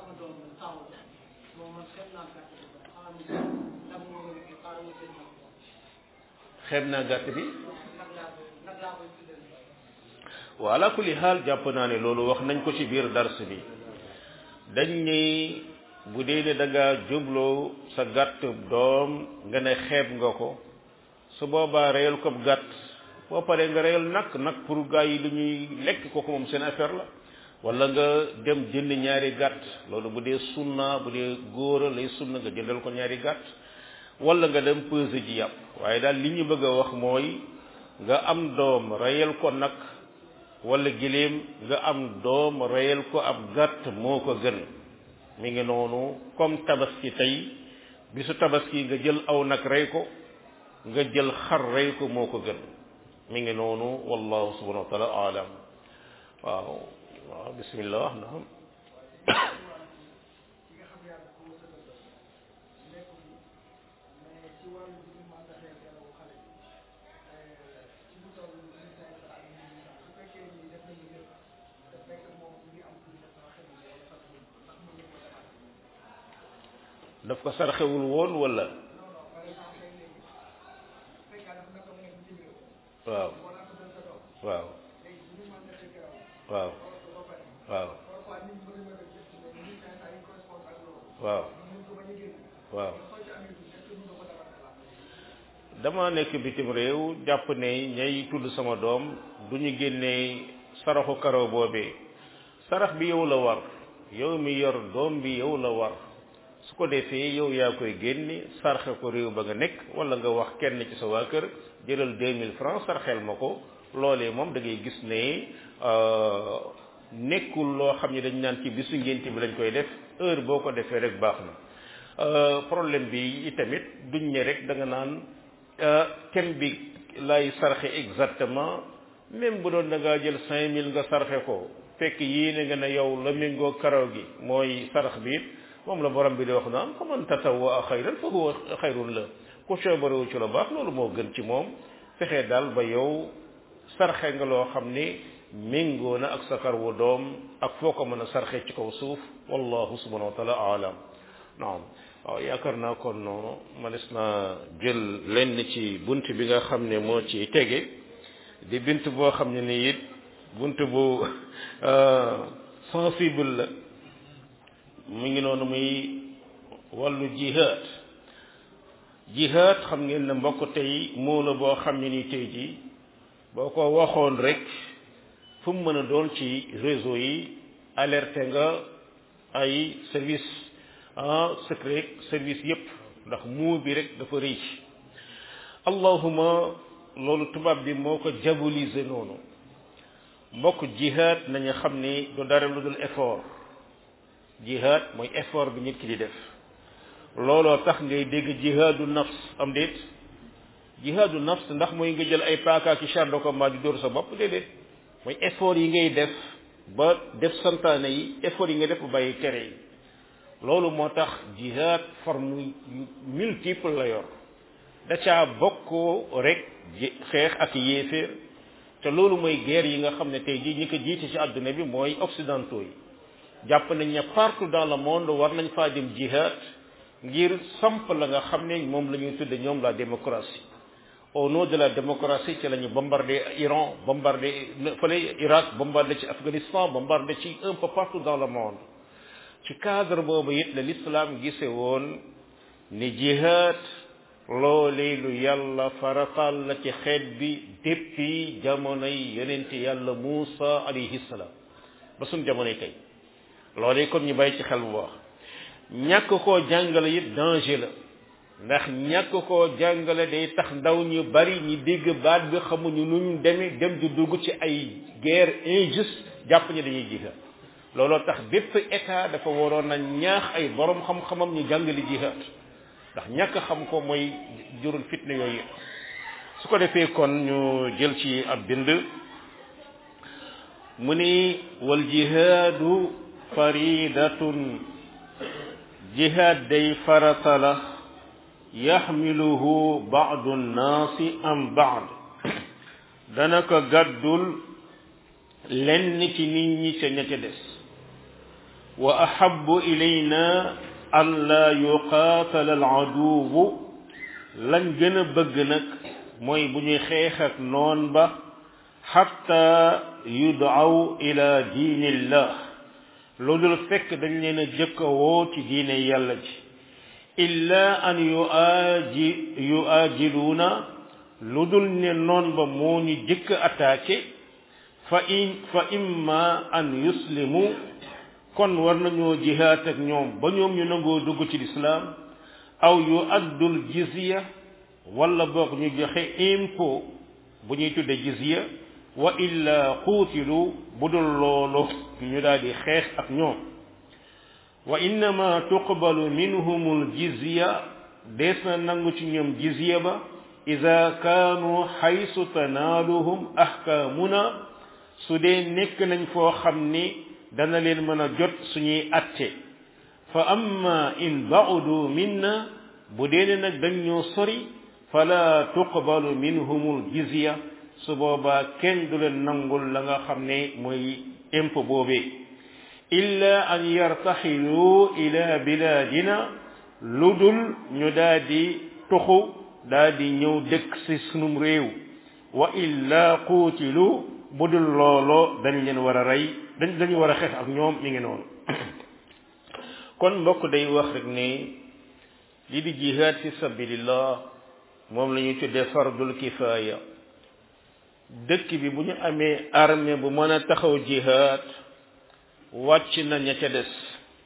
xeeb naa gàtt bi wa ala kulli xaal jàpp naa ne loolu wax nañ ko ci biir dars bi dañ ni bu dee ne da nga jubloo sa gàtt doom nga ne xeeb nga ko su boobaa reyal ko gàtt boo paree nga reyal nag nag pour gaa yi lu ñuy lekk kooku moom seen affaire la wala nga dem jënd ñaari gàtt loolu bu dee sunna bu dee góora lay sunna nga jëndal ko ñaari gàtt wala nga dem peser ji yàpp waaye daal li ñu bëgg a wax mooy nga am doom reyal ko nag wala giléem nga am doom reyal ko ab gàtt moo ko gën mi ngi noonu comme tabaski tey bisu tabaski nga jël aw nag rey ko nga jël xar rey ko moo ko gën mi ngi noonu wallahu subhanahu wa taala alam waaw waaw bismillah naam daf ko sarxewul woon wala waaw waaw waaw waaw waaw waaw dama nekk bitim réew jàpp ne ñay tudd sama doom du ñu génnee saraxu karaw boobee sarax bi yow la war yow mi yor doom bi yow la war su ko defee yow yaa koy génne sarxe ko réew ba nga nekk wala nga wax kenn ci sa waa kër jëlal 2000 francs sarxel ma ko loolee moom da ngay gis ne nekkul loo xam ne dañ naan ci bisu ngénte bi lañ koy def heure boo ko defee rek baax na problème bi itamit duñ ne rek da nga naan kem bi lay sarxe exactement même bu doon da ngaa jël 5000 nga sarxe ko fekk yéene nga ne yow la méngoo karaw gi mooy sarax bi it moom la borom bi di wax naan fa man tatawwa xayran fa huwa xayrun la ku coobarewu ci lu baax loolu moo gën ci moom fexe daal ba yow sarxe nga loo xam ni méngoo na ak sa kar wu doom ak foo ko mën a sarxe ci kaw suuf wallahu subhanahu wa taala aalam naam waaw yaakaar naa kon noonu manes na jël lenn ci bunt bi nga xam ne moo ci tege di bint boo xam ne ni it bunt bu sensible la mu ngi noonu muy wàllu jihaad jihaad xam ngeen ne mbokk tey moo la boo xam ne ni tey ji boo ko waxoon rek fu mu mën a doon ci réseau yi alerté nga ay service ah secret service yépp ndax muu bi rek dafa rëy allahuma loolu tubaab bi moo ko diaboliser noonu mbokk jihaad nañu xam ni du dara lu dul effort jihaad mooy effort bi nit ki di def looloo tax ngay dégg jihaadu nafs am déet jihaadu nafs ndax mooy nga jël ay paaka ki char de combat di dóor sa bopp déedéet mooy effort yi ngay def ba def santaane yi effort yi nga def ba bàyyi tere yi loolu moo tax jihaad forme multiple la yor da caa bokk rek xeex ak yéeféer te loolu mooy guerre yi nga xam ne tey jii ñi ko jiite ci àdduna bi mooy occidentaux yi jàpp nañ ne partout dans le monde war nañ faa dem jihaad ngir samp la nga xam ne moom la ñuy tudde ñoom la démocratie au nom de la démocratie ci la ñu bombardé Iran bombardé fële Irak bombardé ci Afghanistan bombardé ci un peu partout dans le monde ci cadre boobu it la l'islam gise woon ni jihaad loolee lu yàlla faratal la ci xeet bi depuis jamonoy yonente yàlla Muusa alayhi salaam ba suñ jamonoy tey loolee kon ñu bàyyi ci xel bu baax ñàkk koo jàngale it danger la ndax ñàkk koo jàngale day tax ndaw ñu bari ñi dégg baat bi xamuñu nu ñu demee dem di dugg ci ay guerre injuste jàpp ñu dañuy jihaad looloo tax bépp état dafa waroon a ñaax ay borom xam-xamam ñu jàngale jihaad ndax ñàkk xam ko mooy jurul fitna yooyu su ko defee kon ñu jël ci ab bind mu ni wal jihaadu faridatun jihaad day farata la yaxmiluhu baadu nnaasi am baad dana ko gàddul lenn ci nit ñi ca ña ca des wa ahabu ilayna an laa yuqaatala al aduwu lañ gën a bëgg nag mooy bu ñuy xeex ak noon ba xatta yudaw ila diinillah lu dul fekk dañ leen a jëkka woo ci diine yàlla ji illa an yuaji yuajiluuna lu dul ne noon ba moo ñu jëkk attaqué fa in fa imma an yuslimu kon war nañoo jihaat ak ñoom ba ñoom ñu nangoo dugg ci lislaam aw yu addul jizya wala boog ñu joxe impôt bu ñuy tudde jizya wa illa xuutilu bu dul loolu ñu daal di xeex ak ñoom wa innama tuqbalu minhum aljizya dees na nangu ci ñoom jizya ba ida kaanu xaysu tanaaluhum ahkaamuna su dee nekk nañ foo xam ni dana leen mën a jot suñuy atte fa amma in baudu minna bu dee ne nag dañ ñoo sori fala tuqbalu minhum aljizya su boobaa kenn du leen nangul la nga xam ne mooy impôt boobee illa an yartaxilu ila biladina lu dul ñu daa di tuxu daa di ñëw dëkk si sunum réew wa illa quutilu bu dul looloo dañ leen war a rey dañ dañu war a xeex ak ñoom mi ngi noonu kon mbokk day wax rek ne li di jihaad fi sabilillah moom la ñuy tuddee fardul kifaaya dëkk bi bu ñu amee armée bu mën a taxaw jihaad wàcc na ña ca des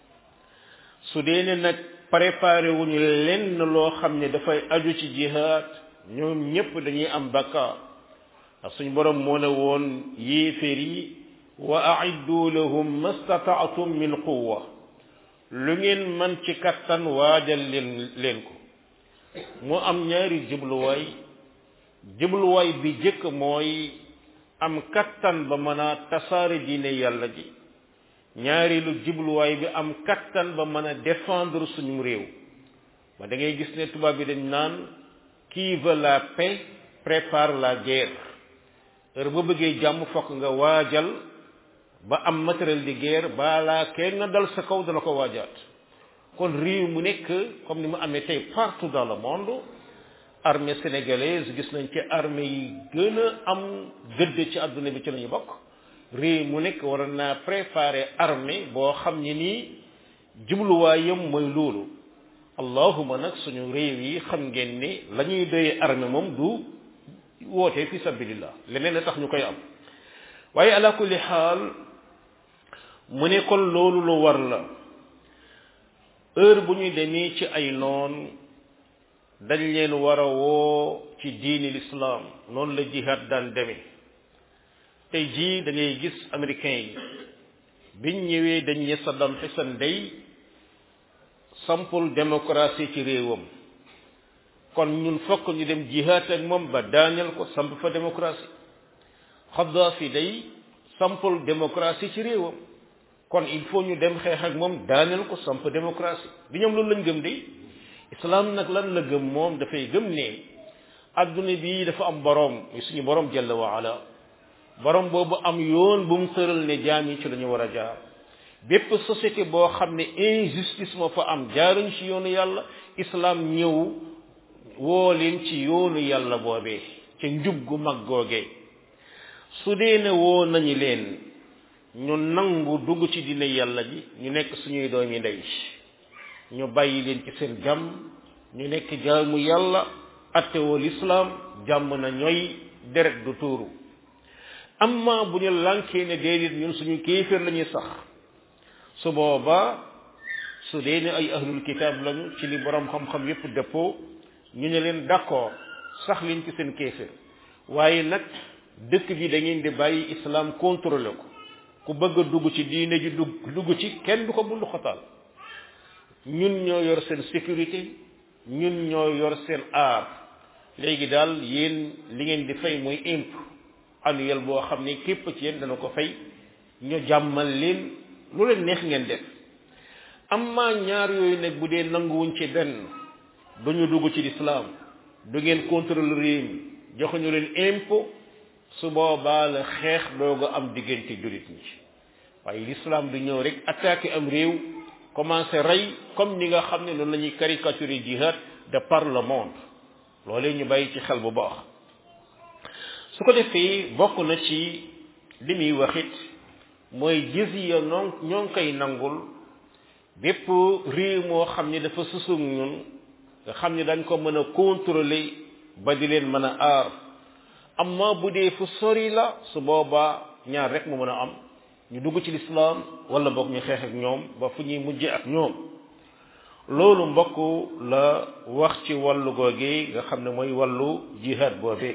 su dee ne nag préparé wuñu lenn loo xam ne dafay aju ci jihaad ñoom ñépp dañuy am bakkaar ndax suñu borom moo ne woon yéeféer yi wa aiddu lahum mastataatum min quwa lu ngeen man ci kattan waajal leen leen ko mu am ñaari jubluwaay jubluwaay bi jëkk mooy am kattan ba mën a tasaare diine yàlla ji ñaareelu jubluwaay bi am kattan ba mën a défendre suñu réew ba da ngay gis ne tubaab bi dañ naan qui veut la paix prépare la guerre heure boo bëggee jàmm fokk nga waajal ba am matériel de guerre balaa kenn nga dal sa kaw dana ko waajaat kon réew mu nekk comme ni mu amee tey partout dans le monde armée sénégalaise gis nañ ci armée yi gën a am gëdd ci àdduna bi ci lañu bokk réew mu nekk war naa préparer armée boo xam ne nii jubluwaayam mooy loolu allahuma nag suñu réew yi xam ngeen ni la ñuy doyee armée moom du woote fi sabilillah leneen la tax ñu koy am waaye ala kulli xaal mu ne kon loolu lu war la heure bu ñuy demee ci ay noon dañ leen war a woo ci diini l'islam noonu la jihad daan demee tey jii da ngay gis américain yi biñ ñëwee dañ ne Saddam Hussein day sampul démocratie ci réewam kon ñun fokk ñu dem jihad ak moom ba daaneel ko samp fa démocratie Kadhafi day sampul démocratie ci réewam kon il faut ñu dem xeex ak moom daaneel ko samp démocratie bi ñoom loolu lañ gëm de islam nag lan la gëm moom dafay gëm ne adduna bi dafa am boroom muy suñu boroom jalla wa ala boroom boobu am yoon bu mu tëral ne jaam yi ci la ñu war a jaar bépp société boo xam ne injustice moo fa am jaaruñ ci yoonu yàlla islam ñëw woo leen ci yoonu yàlla boobee ca njub gu mag googee su dee ne woo nañu leen ñu nangu dugg ci dina yàlla ji ñu nekk suñuy doomi ndey ñu bàyyi leen ci seen jàmm ñu nekk jaamu yàlla attewoo lislaam jàmm na ñooy deret du tuuru amma bu ñu lànkee ne déedéet ñun suñu kéeféer la ñuy sax su boobaa su dee ne ay ahlul kitaab lañu ci li borom xam-xam yépp dëppoo ñu ne leen d'accord sax leen ci seen kéeféer waaye nag dëkk bi da ngeen di bàyyi islam contrôlé ko ku bëgg a dugg ci diine ji dugg dugg ci kenn du ko bundu xotaal ñun ñoo yor seen sécurité ñun ñoo yor seen aar léegi daal yéen li ngeen di fay mooy impôt annuel boo xam ne képp ci yéen dana ko fay ñu jàmmal leen lu leen neex ngeen def amma ñaar yooyu nag bu dee nanguwuñ ci benn duñu dugg ci lislaam du ngeen contrôle réew mi joxuñu leen impôt su boobaa la xeex dooga am diggante jullit ñi waaye l'islam du ñëw rek attaqué am réew commencé rey comme ni nga xam ne noonu la ñuy caricaturer jihad de par le monde loolee ñu bàyyi ci xel bu baax su ko defee bokk na ci li muy waxit mooy jizya noon ñoo ngi koy nangul bépp réew moo xam ne dafa susug ñun nga xam ne dañ ko mën a contrôler ba di leen mën a aar amma bu dee fu sori la su boobaa ñaar rek mu mën a am ñu dugg ci lislaam wala boog ñu xeex ak ñoom ba fu ñuy mujje ak ñoom loolu mbokk la wax ci wàllu googee nga xam ne mooy wàllu jihad boobee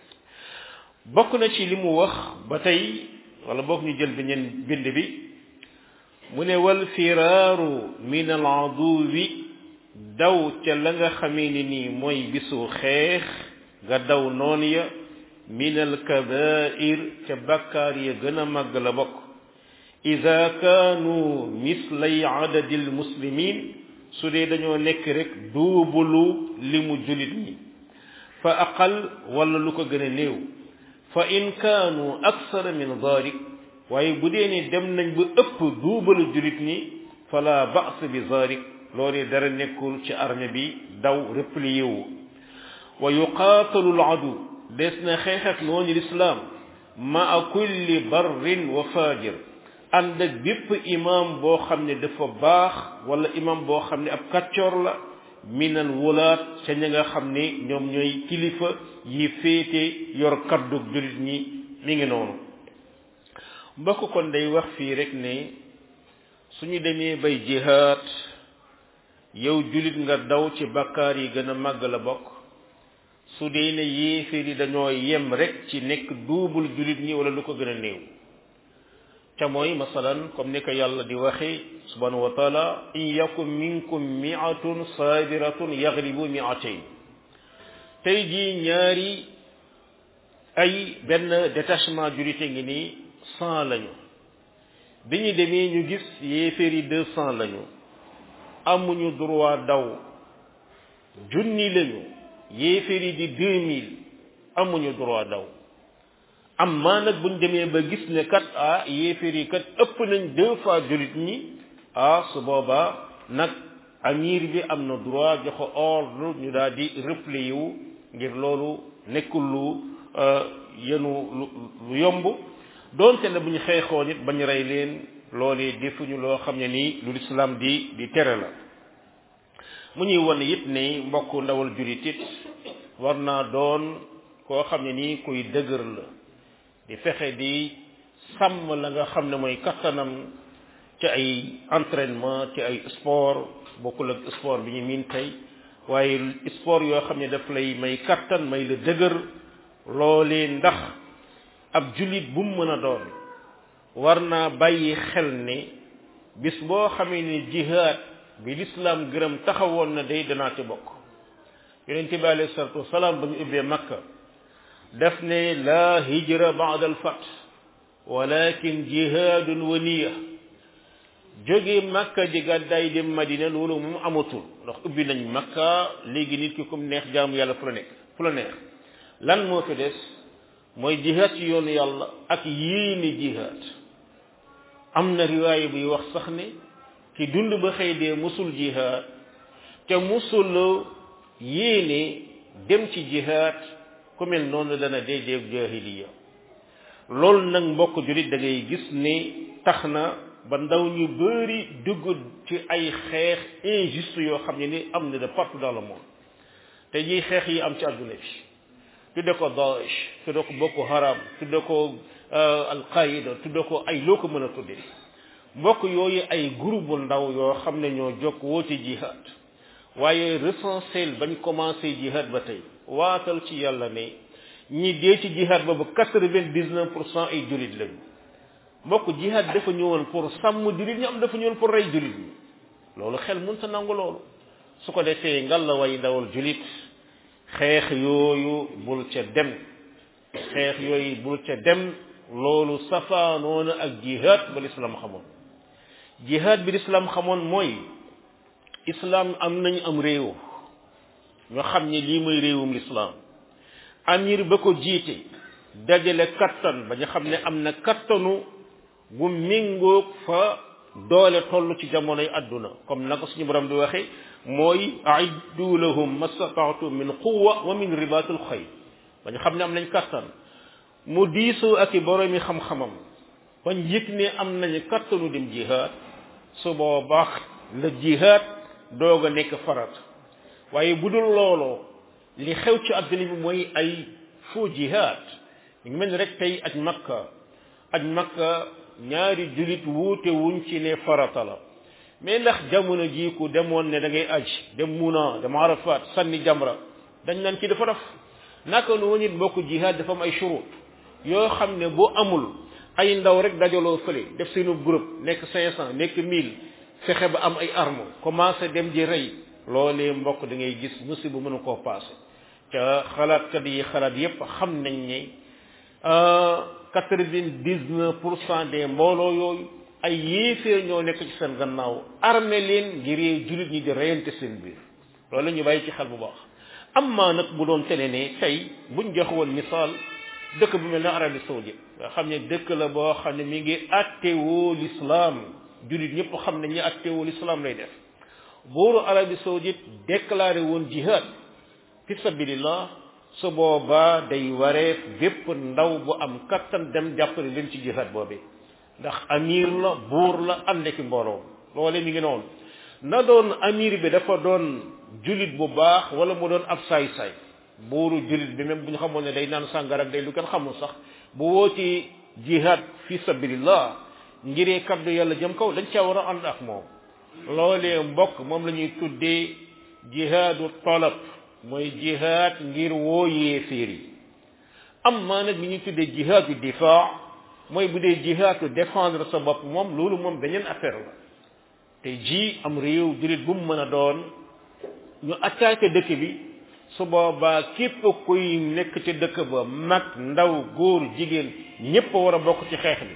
bokk na ci li mu wax ba tey wala boog ñu jël beneen bind bi mu ne wal firaaru min al aduwi daw ca la nga xamee ni nii mooy bisu xeex nga daw noon ya min al kabair ca bakkaar ya gën a màgg la bokk ida kaanu mislay adadil muslimin su dee dañoo nekk rek duubulu li mu julit ñi fa aqal wala lu ko gën a néew fa in kaanu aksara min dalik waaye bu dee ne dem nañ ba ëpp duubalu julit ñi fala ba's bi dalik loolee dara nekkul ci armée bi daw replié wu wa yuqaatalu al adu des na xeex ak noonu lislaam maa kulli barrin wa fajir ànd ak bépp imam boo xam ne dafa baax wala imam boo xam ne ab kàccoor la minan wulaat ca ña nga xam ne ñoom ñooy kilifa yi féete yor kaddu jullit ñi mi ngi noonu mbokk kon day wax fii rek ne suñu demee bay jihaad yow jullit nga daw ci bakkaar yi gën a màgg la bokk su dee ne yéeféer yi dañoo yem rek ci nekk duubul jullit ñi wala lu ko gën a néew ca mooy masalan comme ni ko yàlla di waxe subhanahu wa taala in yakun minkum mi'atun sabiratun yaghlibu mi'atayn tey jii ñaari ay benn détachement julite ngi nii cent lañu bi ñu demee ñu gis yéeféer yi deux cent lañu amuñu droit daw junni lañu yéeféer yi di deux mille amuñu droit daw am maa nag buñ demee ba gis ne kat ah yéeféer yi kat ëpp nañ deux fois jullit ñi ah su boobaa nag amir bi am na droit joxe ordre ñu daal di replier wu ngir loolu nekkul lu yenu lu yomb doonte ne bu ñu xeexoon it bañ rey leen loolee defuñu loo xam ne nii lu lislaam di di tere la mu ñuy won it ne mbokk ndawal julit it war naa doon koo xam ne nii kuy dëgër la di fexe di sàmm la nga xam ne mooy kattanam ci ay entraînement ci ay sport bokkul ak sport bi ñu miin tey waaye sport yoo xam ne daf lay may kattan may la dëgër loolee ndax ab jullit bu mu mën a doon war naa bàyyi xel ne bis boo xamee ne jihaad bi lislaam gërëm taxawoon na day danaa ci bokk yonent bi alayhi salatu wasalaam ba ñu ubbee makka daf ne laa hijra ba'da al fath walakin jihaadun wa niya jóge makka ji gàddaay dem madina loolu moom amatul ndax ubbi nañ makka léegi nit ki comme neex jaamu yàlla fu la nekk fu la neex lan moo fi des mooy jihaad ci yoonu yàlla ak yéene jihaad am na riwaaya buy wax sax ne ki dund ba xëy dee musul jihaad te musul yéene dem ci jihaad ku mel noonu dana dee dee jahiliya loolu nag mbokk julit da ngay gis ne tax na ba ndaw ñu bëri dugg ci ay xeex injuste yoo xam ne ni am na de partout dans le monde te ji xeex yi am ci àdduna bi tudde ko Daesh tudde ko Boko Haram tudde ko Al-Qaïda tudde ko ay loo ko mën a tudde mbokk yooyu ay groupe bu ndaw yoo xam ne ñoo jokk woote jihad waaye recensé bañ commencé jihad ba tey waatal ci yàlla ne ñi dee ci jihad boobu quatre-vingt-dix-neuf pour cent ay jullit lañu mbokk jihad dafa ñëwoon pour sàmm jullit ñi am dafa ñëwoon pour rey jullit ñi loolu xel mun sa nangu loolu su ko defee ngal la way ndawal jullit xeex yooyu bul ca dem xeex yooyu bul ca dem loolu safaanoona ak jihad ba lislaam xamoon jihad bi lislaam xamoon mooy islaam am nañu am réew ñoo xam ne lii mooy réewum lislaam amir ba ko jiite dajale kattan ba ñu xam ne am na kattanu bu méngoog fa doole toll ci jamonoy àdduna comme naka suñu borom di waxe mooy aiddu lahum mastataatum min quwa wa min ribatul xayr ba ñu xam ne am nañ kattan mu diisoo ak i boroomi xam-xamam bañ yëg ne am nañu kattanu dem jihaad su boobaa la jihaad doog a nekk farat waaye bu dul looloo li xew ci àdduna bi mooy ay faux jihaad ñu ngi mel ni rek tey aj makka aj makka ñaari julit wuute wuñ ci ne farata la mais ndax jamono jii ku demoon ne da ngay aj dem muna dem arafat sànni jamra dañ naan ci dafa def naka noonu it mbokku jihaad dafa am ay shurut yoo xam ne bu amul ay ndaw rek dajaloo fële def seenu groupe nekk cinq cent nekk mille fexe ba am ay arme commencé dem ji rey loolee mbokk da ngay gis musiba mënu koo passé ca xalaatkat yi xalaat yépp xam nañ ne quatre-vingt-dix-neuf pour cent des mbooloo yooyu ay yéeféer ñoo nekk ci seen gannaaw armé leen ngir jullit ñi di reyante seen biir loolu ñu bàyyi ci xel bu baax am maa nag bu doon tene ne tey buñ jox woon misaal dëkk bu mel ne Arabie saoudite nga xam ne dëkk la boo xam ne mi ngi attewoo l'islam jullit ñëpp xam ne ñi attewoo l'islam lay def buuru Arabie saoudite déclaré woon jihad fi sabilillah su boobaa day wareef bépp ndaw bu am kattan dem jàppale leen ci jihad boobee ndax amir la buur la ànd ki mbooloo loole mi ngi noonu na doon amir bi dafa doon julit bu baax wala mu doon ab saay-saay buuru julit bi même bu ñu xamoon ne day naan sàngara ak day lu kenn xamul sax bu wooti jihad fi sabilillah ngiree kaddu yàlla jëm kaw dañ caa war a ànd ak moom loolee mbokk moom la ñuy tuddee jihaadu talab mooy jihaad ngir woo yéeféer yi am maa nag li ñuy tuddee jihaadu difaa mooy bu dee jihaadu défendre sa bopp moom loolu moom beneen affaire la te ji am réew julit bu mu mën a doon ñu attaqué dëkk bi su boobaa képp kuy nekk ci dëkk ba mag ndaw góor jigéen ñépp a war a bokk ci xeex bi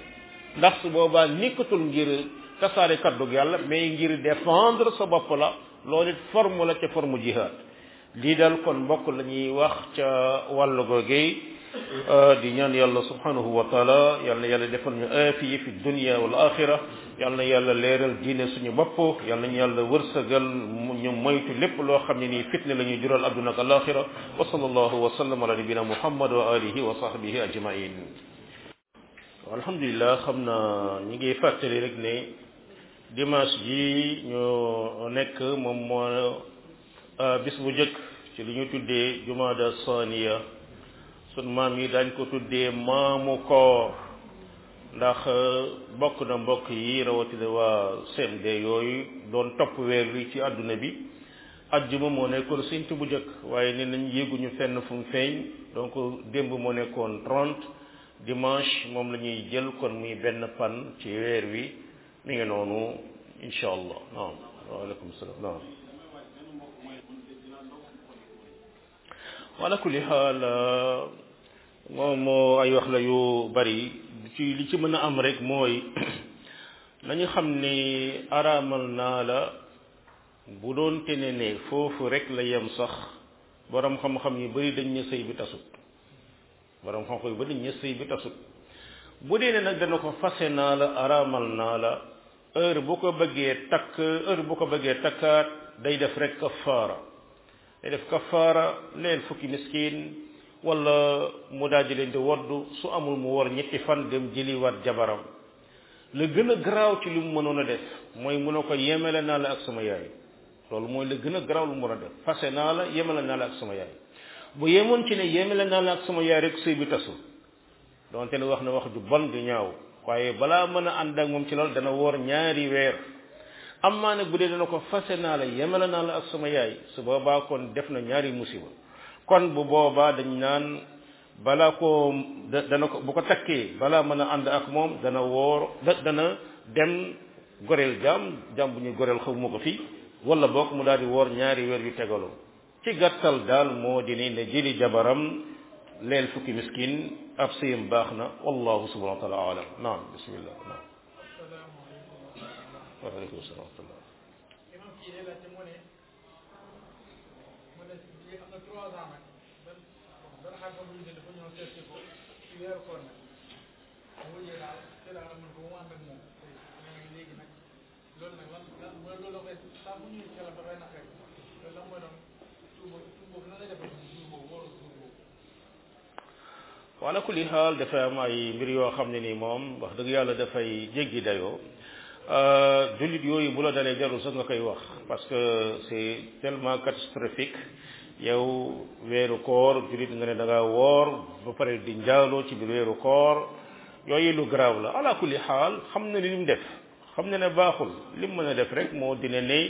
ndax su boobaa nekkatul ngir tasaare kaddu yàlla mais ngir défendre sa bopp la loolu it forme la ca forme jihad lii daal kon mbokk la ñuy wax ca wàllu googee di ñaan yàlla subhanahu wa taala yal na yàlla defal ñu aafiya fi dunya wal axira yal na yàlla leeral diine suñu bopp yal nañu yàlla wërsëgal ñu moytu lépp loo xam ne nii fitne la ñuy jural adduna ak alaxira wa sallallahu wa sallam ala nabina muhammad wa alihi wa sahbihi ajmain alhamdulilah xam na ñi ngi fàttali rek ne dimanche ji ñu nekk moom moo bis bu jëkk ci li ñu tuddee jumaada saniya sun maam yi daañ ko tuddee maamu koor ndax bokk na mbokk yi rawatina waa CMD yooyu doon topp weer wi ci àdduna bi ajjuma moo nekkoon séntu bu jëkk waaye ne nañ yéeguñu fenn fu mu feeñ donc démb moo nekkoon 30 dimanche moom la ñuy jël kon muy benn pan ci weer wi mi ngi noonu incha allah naam waaleykum salaam naam wala kulli xaal moom ay wax la yu bari ci li ci mën a am rek mooy nañu xam ni araamal naa la bu doon tene ne foofu rek la yem sax borom xam-xam yu bari dañ ne sëy bi tasut borom xam-xam yu bari dañ ne sëy bi tasut bu dee ne nag dana ko fase naa la araamal naa la heure bu ko bëggee takk heure bu ko bëggee takkaat day def rek kafaara day def kafaara leen fukki miskin wala mu daal di leen di woddu su amul mu war ñetti fan dem jëliwaat jabaram la gën a garaaw ci li mu mënoon a def mooy mun a ko yemele naa la ak sama yaay loolu mooy la gën a garaaw lu mu mën a def fase naa la yemele naa la ak sama yaay bu yemoon ci ne yemele naa la ak sama yaay rek sëy bi tasul donte ne wax na wax ju bon di ñaaw waaye balaa mën a ànd ak moom ci loolu dana woor ñaari weer am maa nag bu dee dana ko fase naa la yemele naa la ak sama yaay su boobaa kon def na ñaari musiba kon bu boobaa dañ naan balaa ko dana ko bu ko takkee balaa mën a ànd ak moom dana woor dana dem goreel jaam jaam bu ñuy goreel xawma ko fii wala boog mu daal di woor ñaari weer yu tegaloo ci gàttal daal moo di ne ne jëli jabaram leel fukki miskin ab sëyam baax na wallahu subhanahu wa taala alam naam bismillah naam waaleykum salaam wa rahmatullah imam kii day laajte mu ne mu ne lii am na trois ans nag ban ban xam-xam bu ñu ne dafa ñëw seet si ko ci weeru koor nag mu wujjee daal ci daal am na ko mu ànd ak moom nee na léegi nag loolu nag lan lan mooy loolu la koy saa bu ñuy xelam dafay naqari loolu lan mooy doon suur boobu suur boobu lan lay defal suur boobu wóoru suur boobu wala kulli xaal dafa am ay mbir yoo xam ne nii moom wax dëgg yàlla dafay jéggi dayoo jullit yooyu bu la dalee jarul sax nga koy wax parce que c'est tellement catastrophique yow weeru koor jullit nga ne da ngaa woor ba pare di njaaloo ci biir weeru koor yooyu lu garaaw la ala kulli xaal xam na li mu def xam na ne baaxul li mu mën a def rek moo dina ne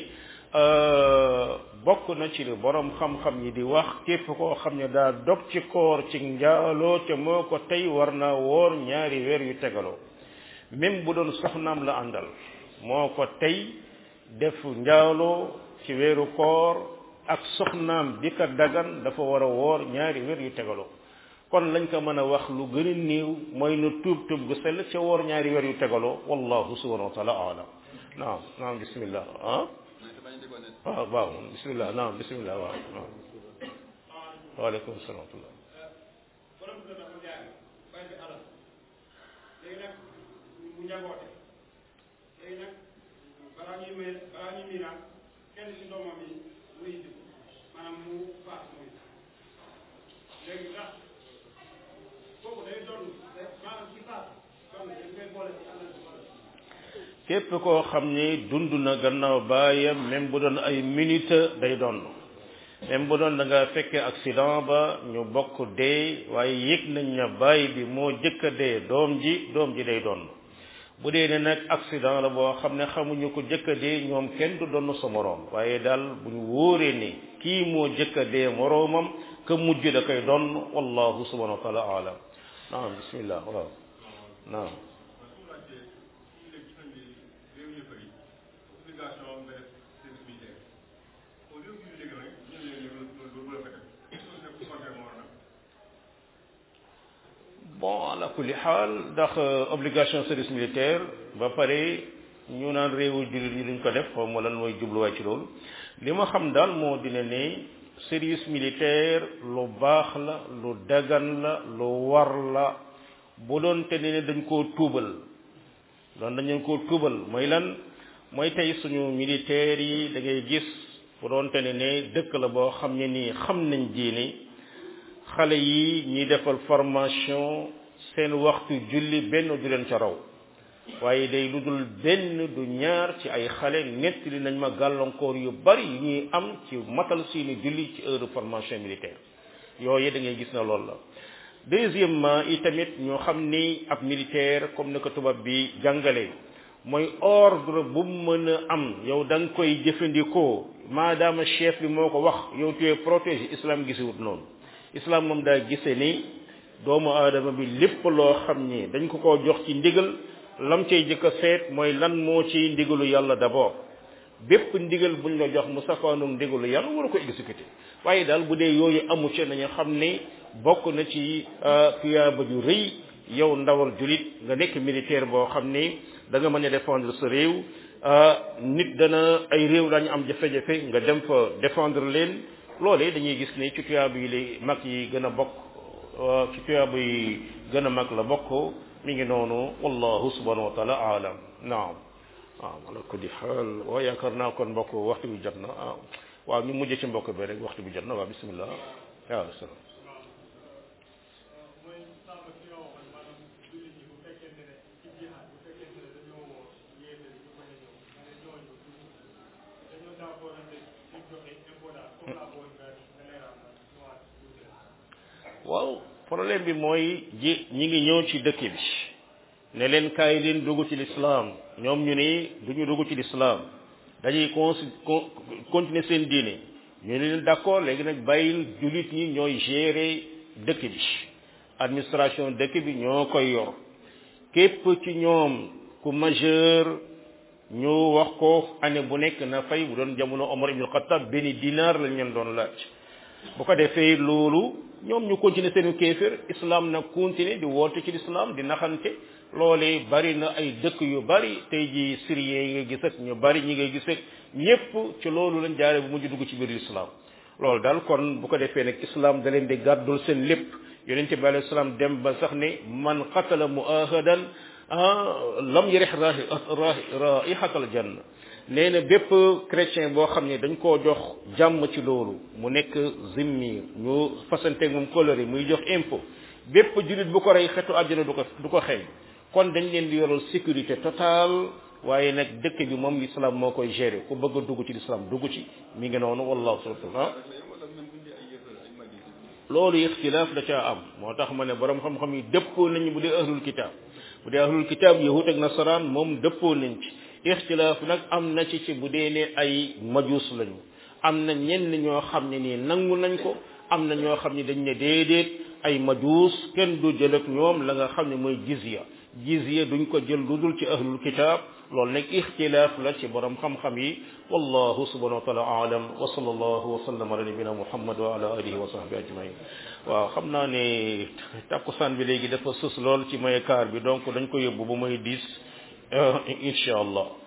bokk na ci li borom xam-xam yi di wax képp koo xam ne daa dog ci koor ci njaaloo te moo ko tey war naa woor ñaari weer yu tegaloo même bu doon soxnaam la àndal moo ko tey def njaaloo ci weeru koor ak soxnaam di ko dagan dafa war a woor ñaari weer yu tegaloo kon lañ ko mën a wax lu gën a néew mooy nu tuub tuub gu sell ca woor ñaari weer yu tegaloo wallahu subhanahu wa taala alam naam naam bismillah ah waaw waaw bismillah naam bismillah waaw waaw waaleykum salaam wa rahmatullah borom kër dafa jaay bay bi alal léegi nag mu njaboote léegi nag balaa ñuy may balaa ñuy miiraan kenn ci doomam yi muy indi maanaam mu faat muy léegi ndax kooku day doon maanaam ci faat doon dañ koy boole ci alal ci wala képp koo xam ni dund na gannaaw baayam même bu doon ay minute day doon même bu doon da nga fekkee accident ba ñu bokk dee waaye yëg nañ na baay bi moo jëkk a dee doom ji doom ji day doon bu dee ne nag accident la boo xam ne xamuñu ko jëkk a dee ñoom kenn du doon sa moroom waaye daal bu ñu wóoree ni kii moo jëkk a dee moroomam ka mujj da koy doon wallahu subhanahu wa taala alam naam bismillah waaw naam bon ala kulli xaal ndax obligation service militaire ba pare ñu naan réewu jullit yi duñ ko def xaw ma lan mooy jubluwaay ci loolu li ma xam daal moo dina ne service militaire lu baax la lu dagan la lu war la bu doon te ne dañ koo tuubal doon dañ koo tuubal mooy lan mooy tey suñu militaires yi da ngay gis bu doon te ne ne dëkk la boo xam ne nii xam nañ diine xale yi ñuy defal formation seen waxtu julli benn du leen ca raw waaye day lu dul benn du ñaar ci ay xale nettali nañ ma gàllankoor yu bari yu ñuy am ci matal seeni julli ci heure formation militaire yooyu da ngay gis na loolu la deuxièmement itamit ñoo xam ni ab militaire comme ni ko tubaab bi jàngalee mooy ordre bu mu mën a am yow da nga koy jëfandikoo maadaama chef bi moo ko wax yow tu es protégé islam gisiwut noonu islam moom daa gise ni doomu aadama bi lépp loo xam ni dañ ko ko jox ci ndigal lam cay jëkk a seet mooy lan moo ci ndigalu yàlla d'abord bépp ndigal buñ la jox mu safaanoog ndigalu yàlla war a ko exécuter waaye daal bu dee yooyu amu ci nañu xam ni bokk na ci tuyaaba ju rëy yow ndawal julit nga nekk militaire boo xam ni da nga mën a défendre sa réew nit dana ay réew dañu am jafe-jafe nga dem fa défendre leen loolee dañuy gis ne ci tuyaaba yi li mag yi gën a bokk ci tuyaaba yi gën a mag la bokk mi ngi noonu wallahu subhanahu wa taala aalam naam waaw ala kulli xaal waaw yaakaar naa kon mbokk waxtu bi jot na ah waaw ñu mujj ci mbokk bi rek waxtu bi jot na waaw bismillah waaw salaam waaw problème bi mooy ji ñi ngi ñëw ci dëkk bi ne leen kaay leen dugg ci lislaam ñoom ñu ni duñu dugg ci lislaam dañuy con continuer seen diine ñu ne leen d'accord léegi nag bàyyil jullit ñi ñooy gérer dëkk bi administration dëkk bi ñoo koy yor képp ci ñoom ku majeur ñu wax ko année bu nekk na fay bu doon jamono Omar ibn Khattab benn dinaar lañ leen doon laaj bu ko defee loolu ñoom ñu continuer seenu kéefër islam nag continuer di woote ci l'islam di naxante loolee bari na ay dëkk yu bari tey ji syriens yi nga gis ak ñu bari ñi ngay gis ak ñépp ci loolu lañ jaare bu mujj dugg ci biir l'islam loolu daal kon bu ko defee nag islam da leen di gàddul seen lépp yonente bi alayhi salaam dem ba sax ne man qatala muahadan lam yarih raihatal janna nee na bépp chrétien boo xam ne dañ koo jox jàmm ci loolu mu nekk zimmi ñu fasanteeg moom coloré muy jox impôt bépp jullit bu ko rey xetu àjjana du ko du ko xeeñ kon dañ leen di yoral sécurité totale waaye nag dëkk bi moom l'islam moo koy gérer ku bëgg a dugg ci l'islam dugg ci mi ngi noonu wallahu subhanahu loolu ixtilaaf da caa am moo tax ma ne borom xam-xam yi dëppoo nañu bu dee ahlul kitaab bu dee ahlul kitaab yahut ak nasaraan moom dëppoo nañ ci ixtilaaf nag am na ci ci bu dee ne ay majuus lañu am na ñenn ñoo xam ne nii nangu nañ ko am na ñoo xam ne dañ ne déedéet ay majuus kenn du jël ak ñoom la nga xam ne mooy jizya jizya duñ ko jël lu dul ci ahlul kitaab loolu nag ixtilaaf la ci borom xam-xam yi wallahu subhanahu wa taala aalam wa sallallahu wa sallam ala nabina muhammad wa ala alihi wa sahbi ajmain waaw xam naa ne takkusaan bi léegi dafa sus lool ci may kaar bi donc dañ ko yóbbu ba may diis incha allah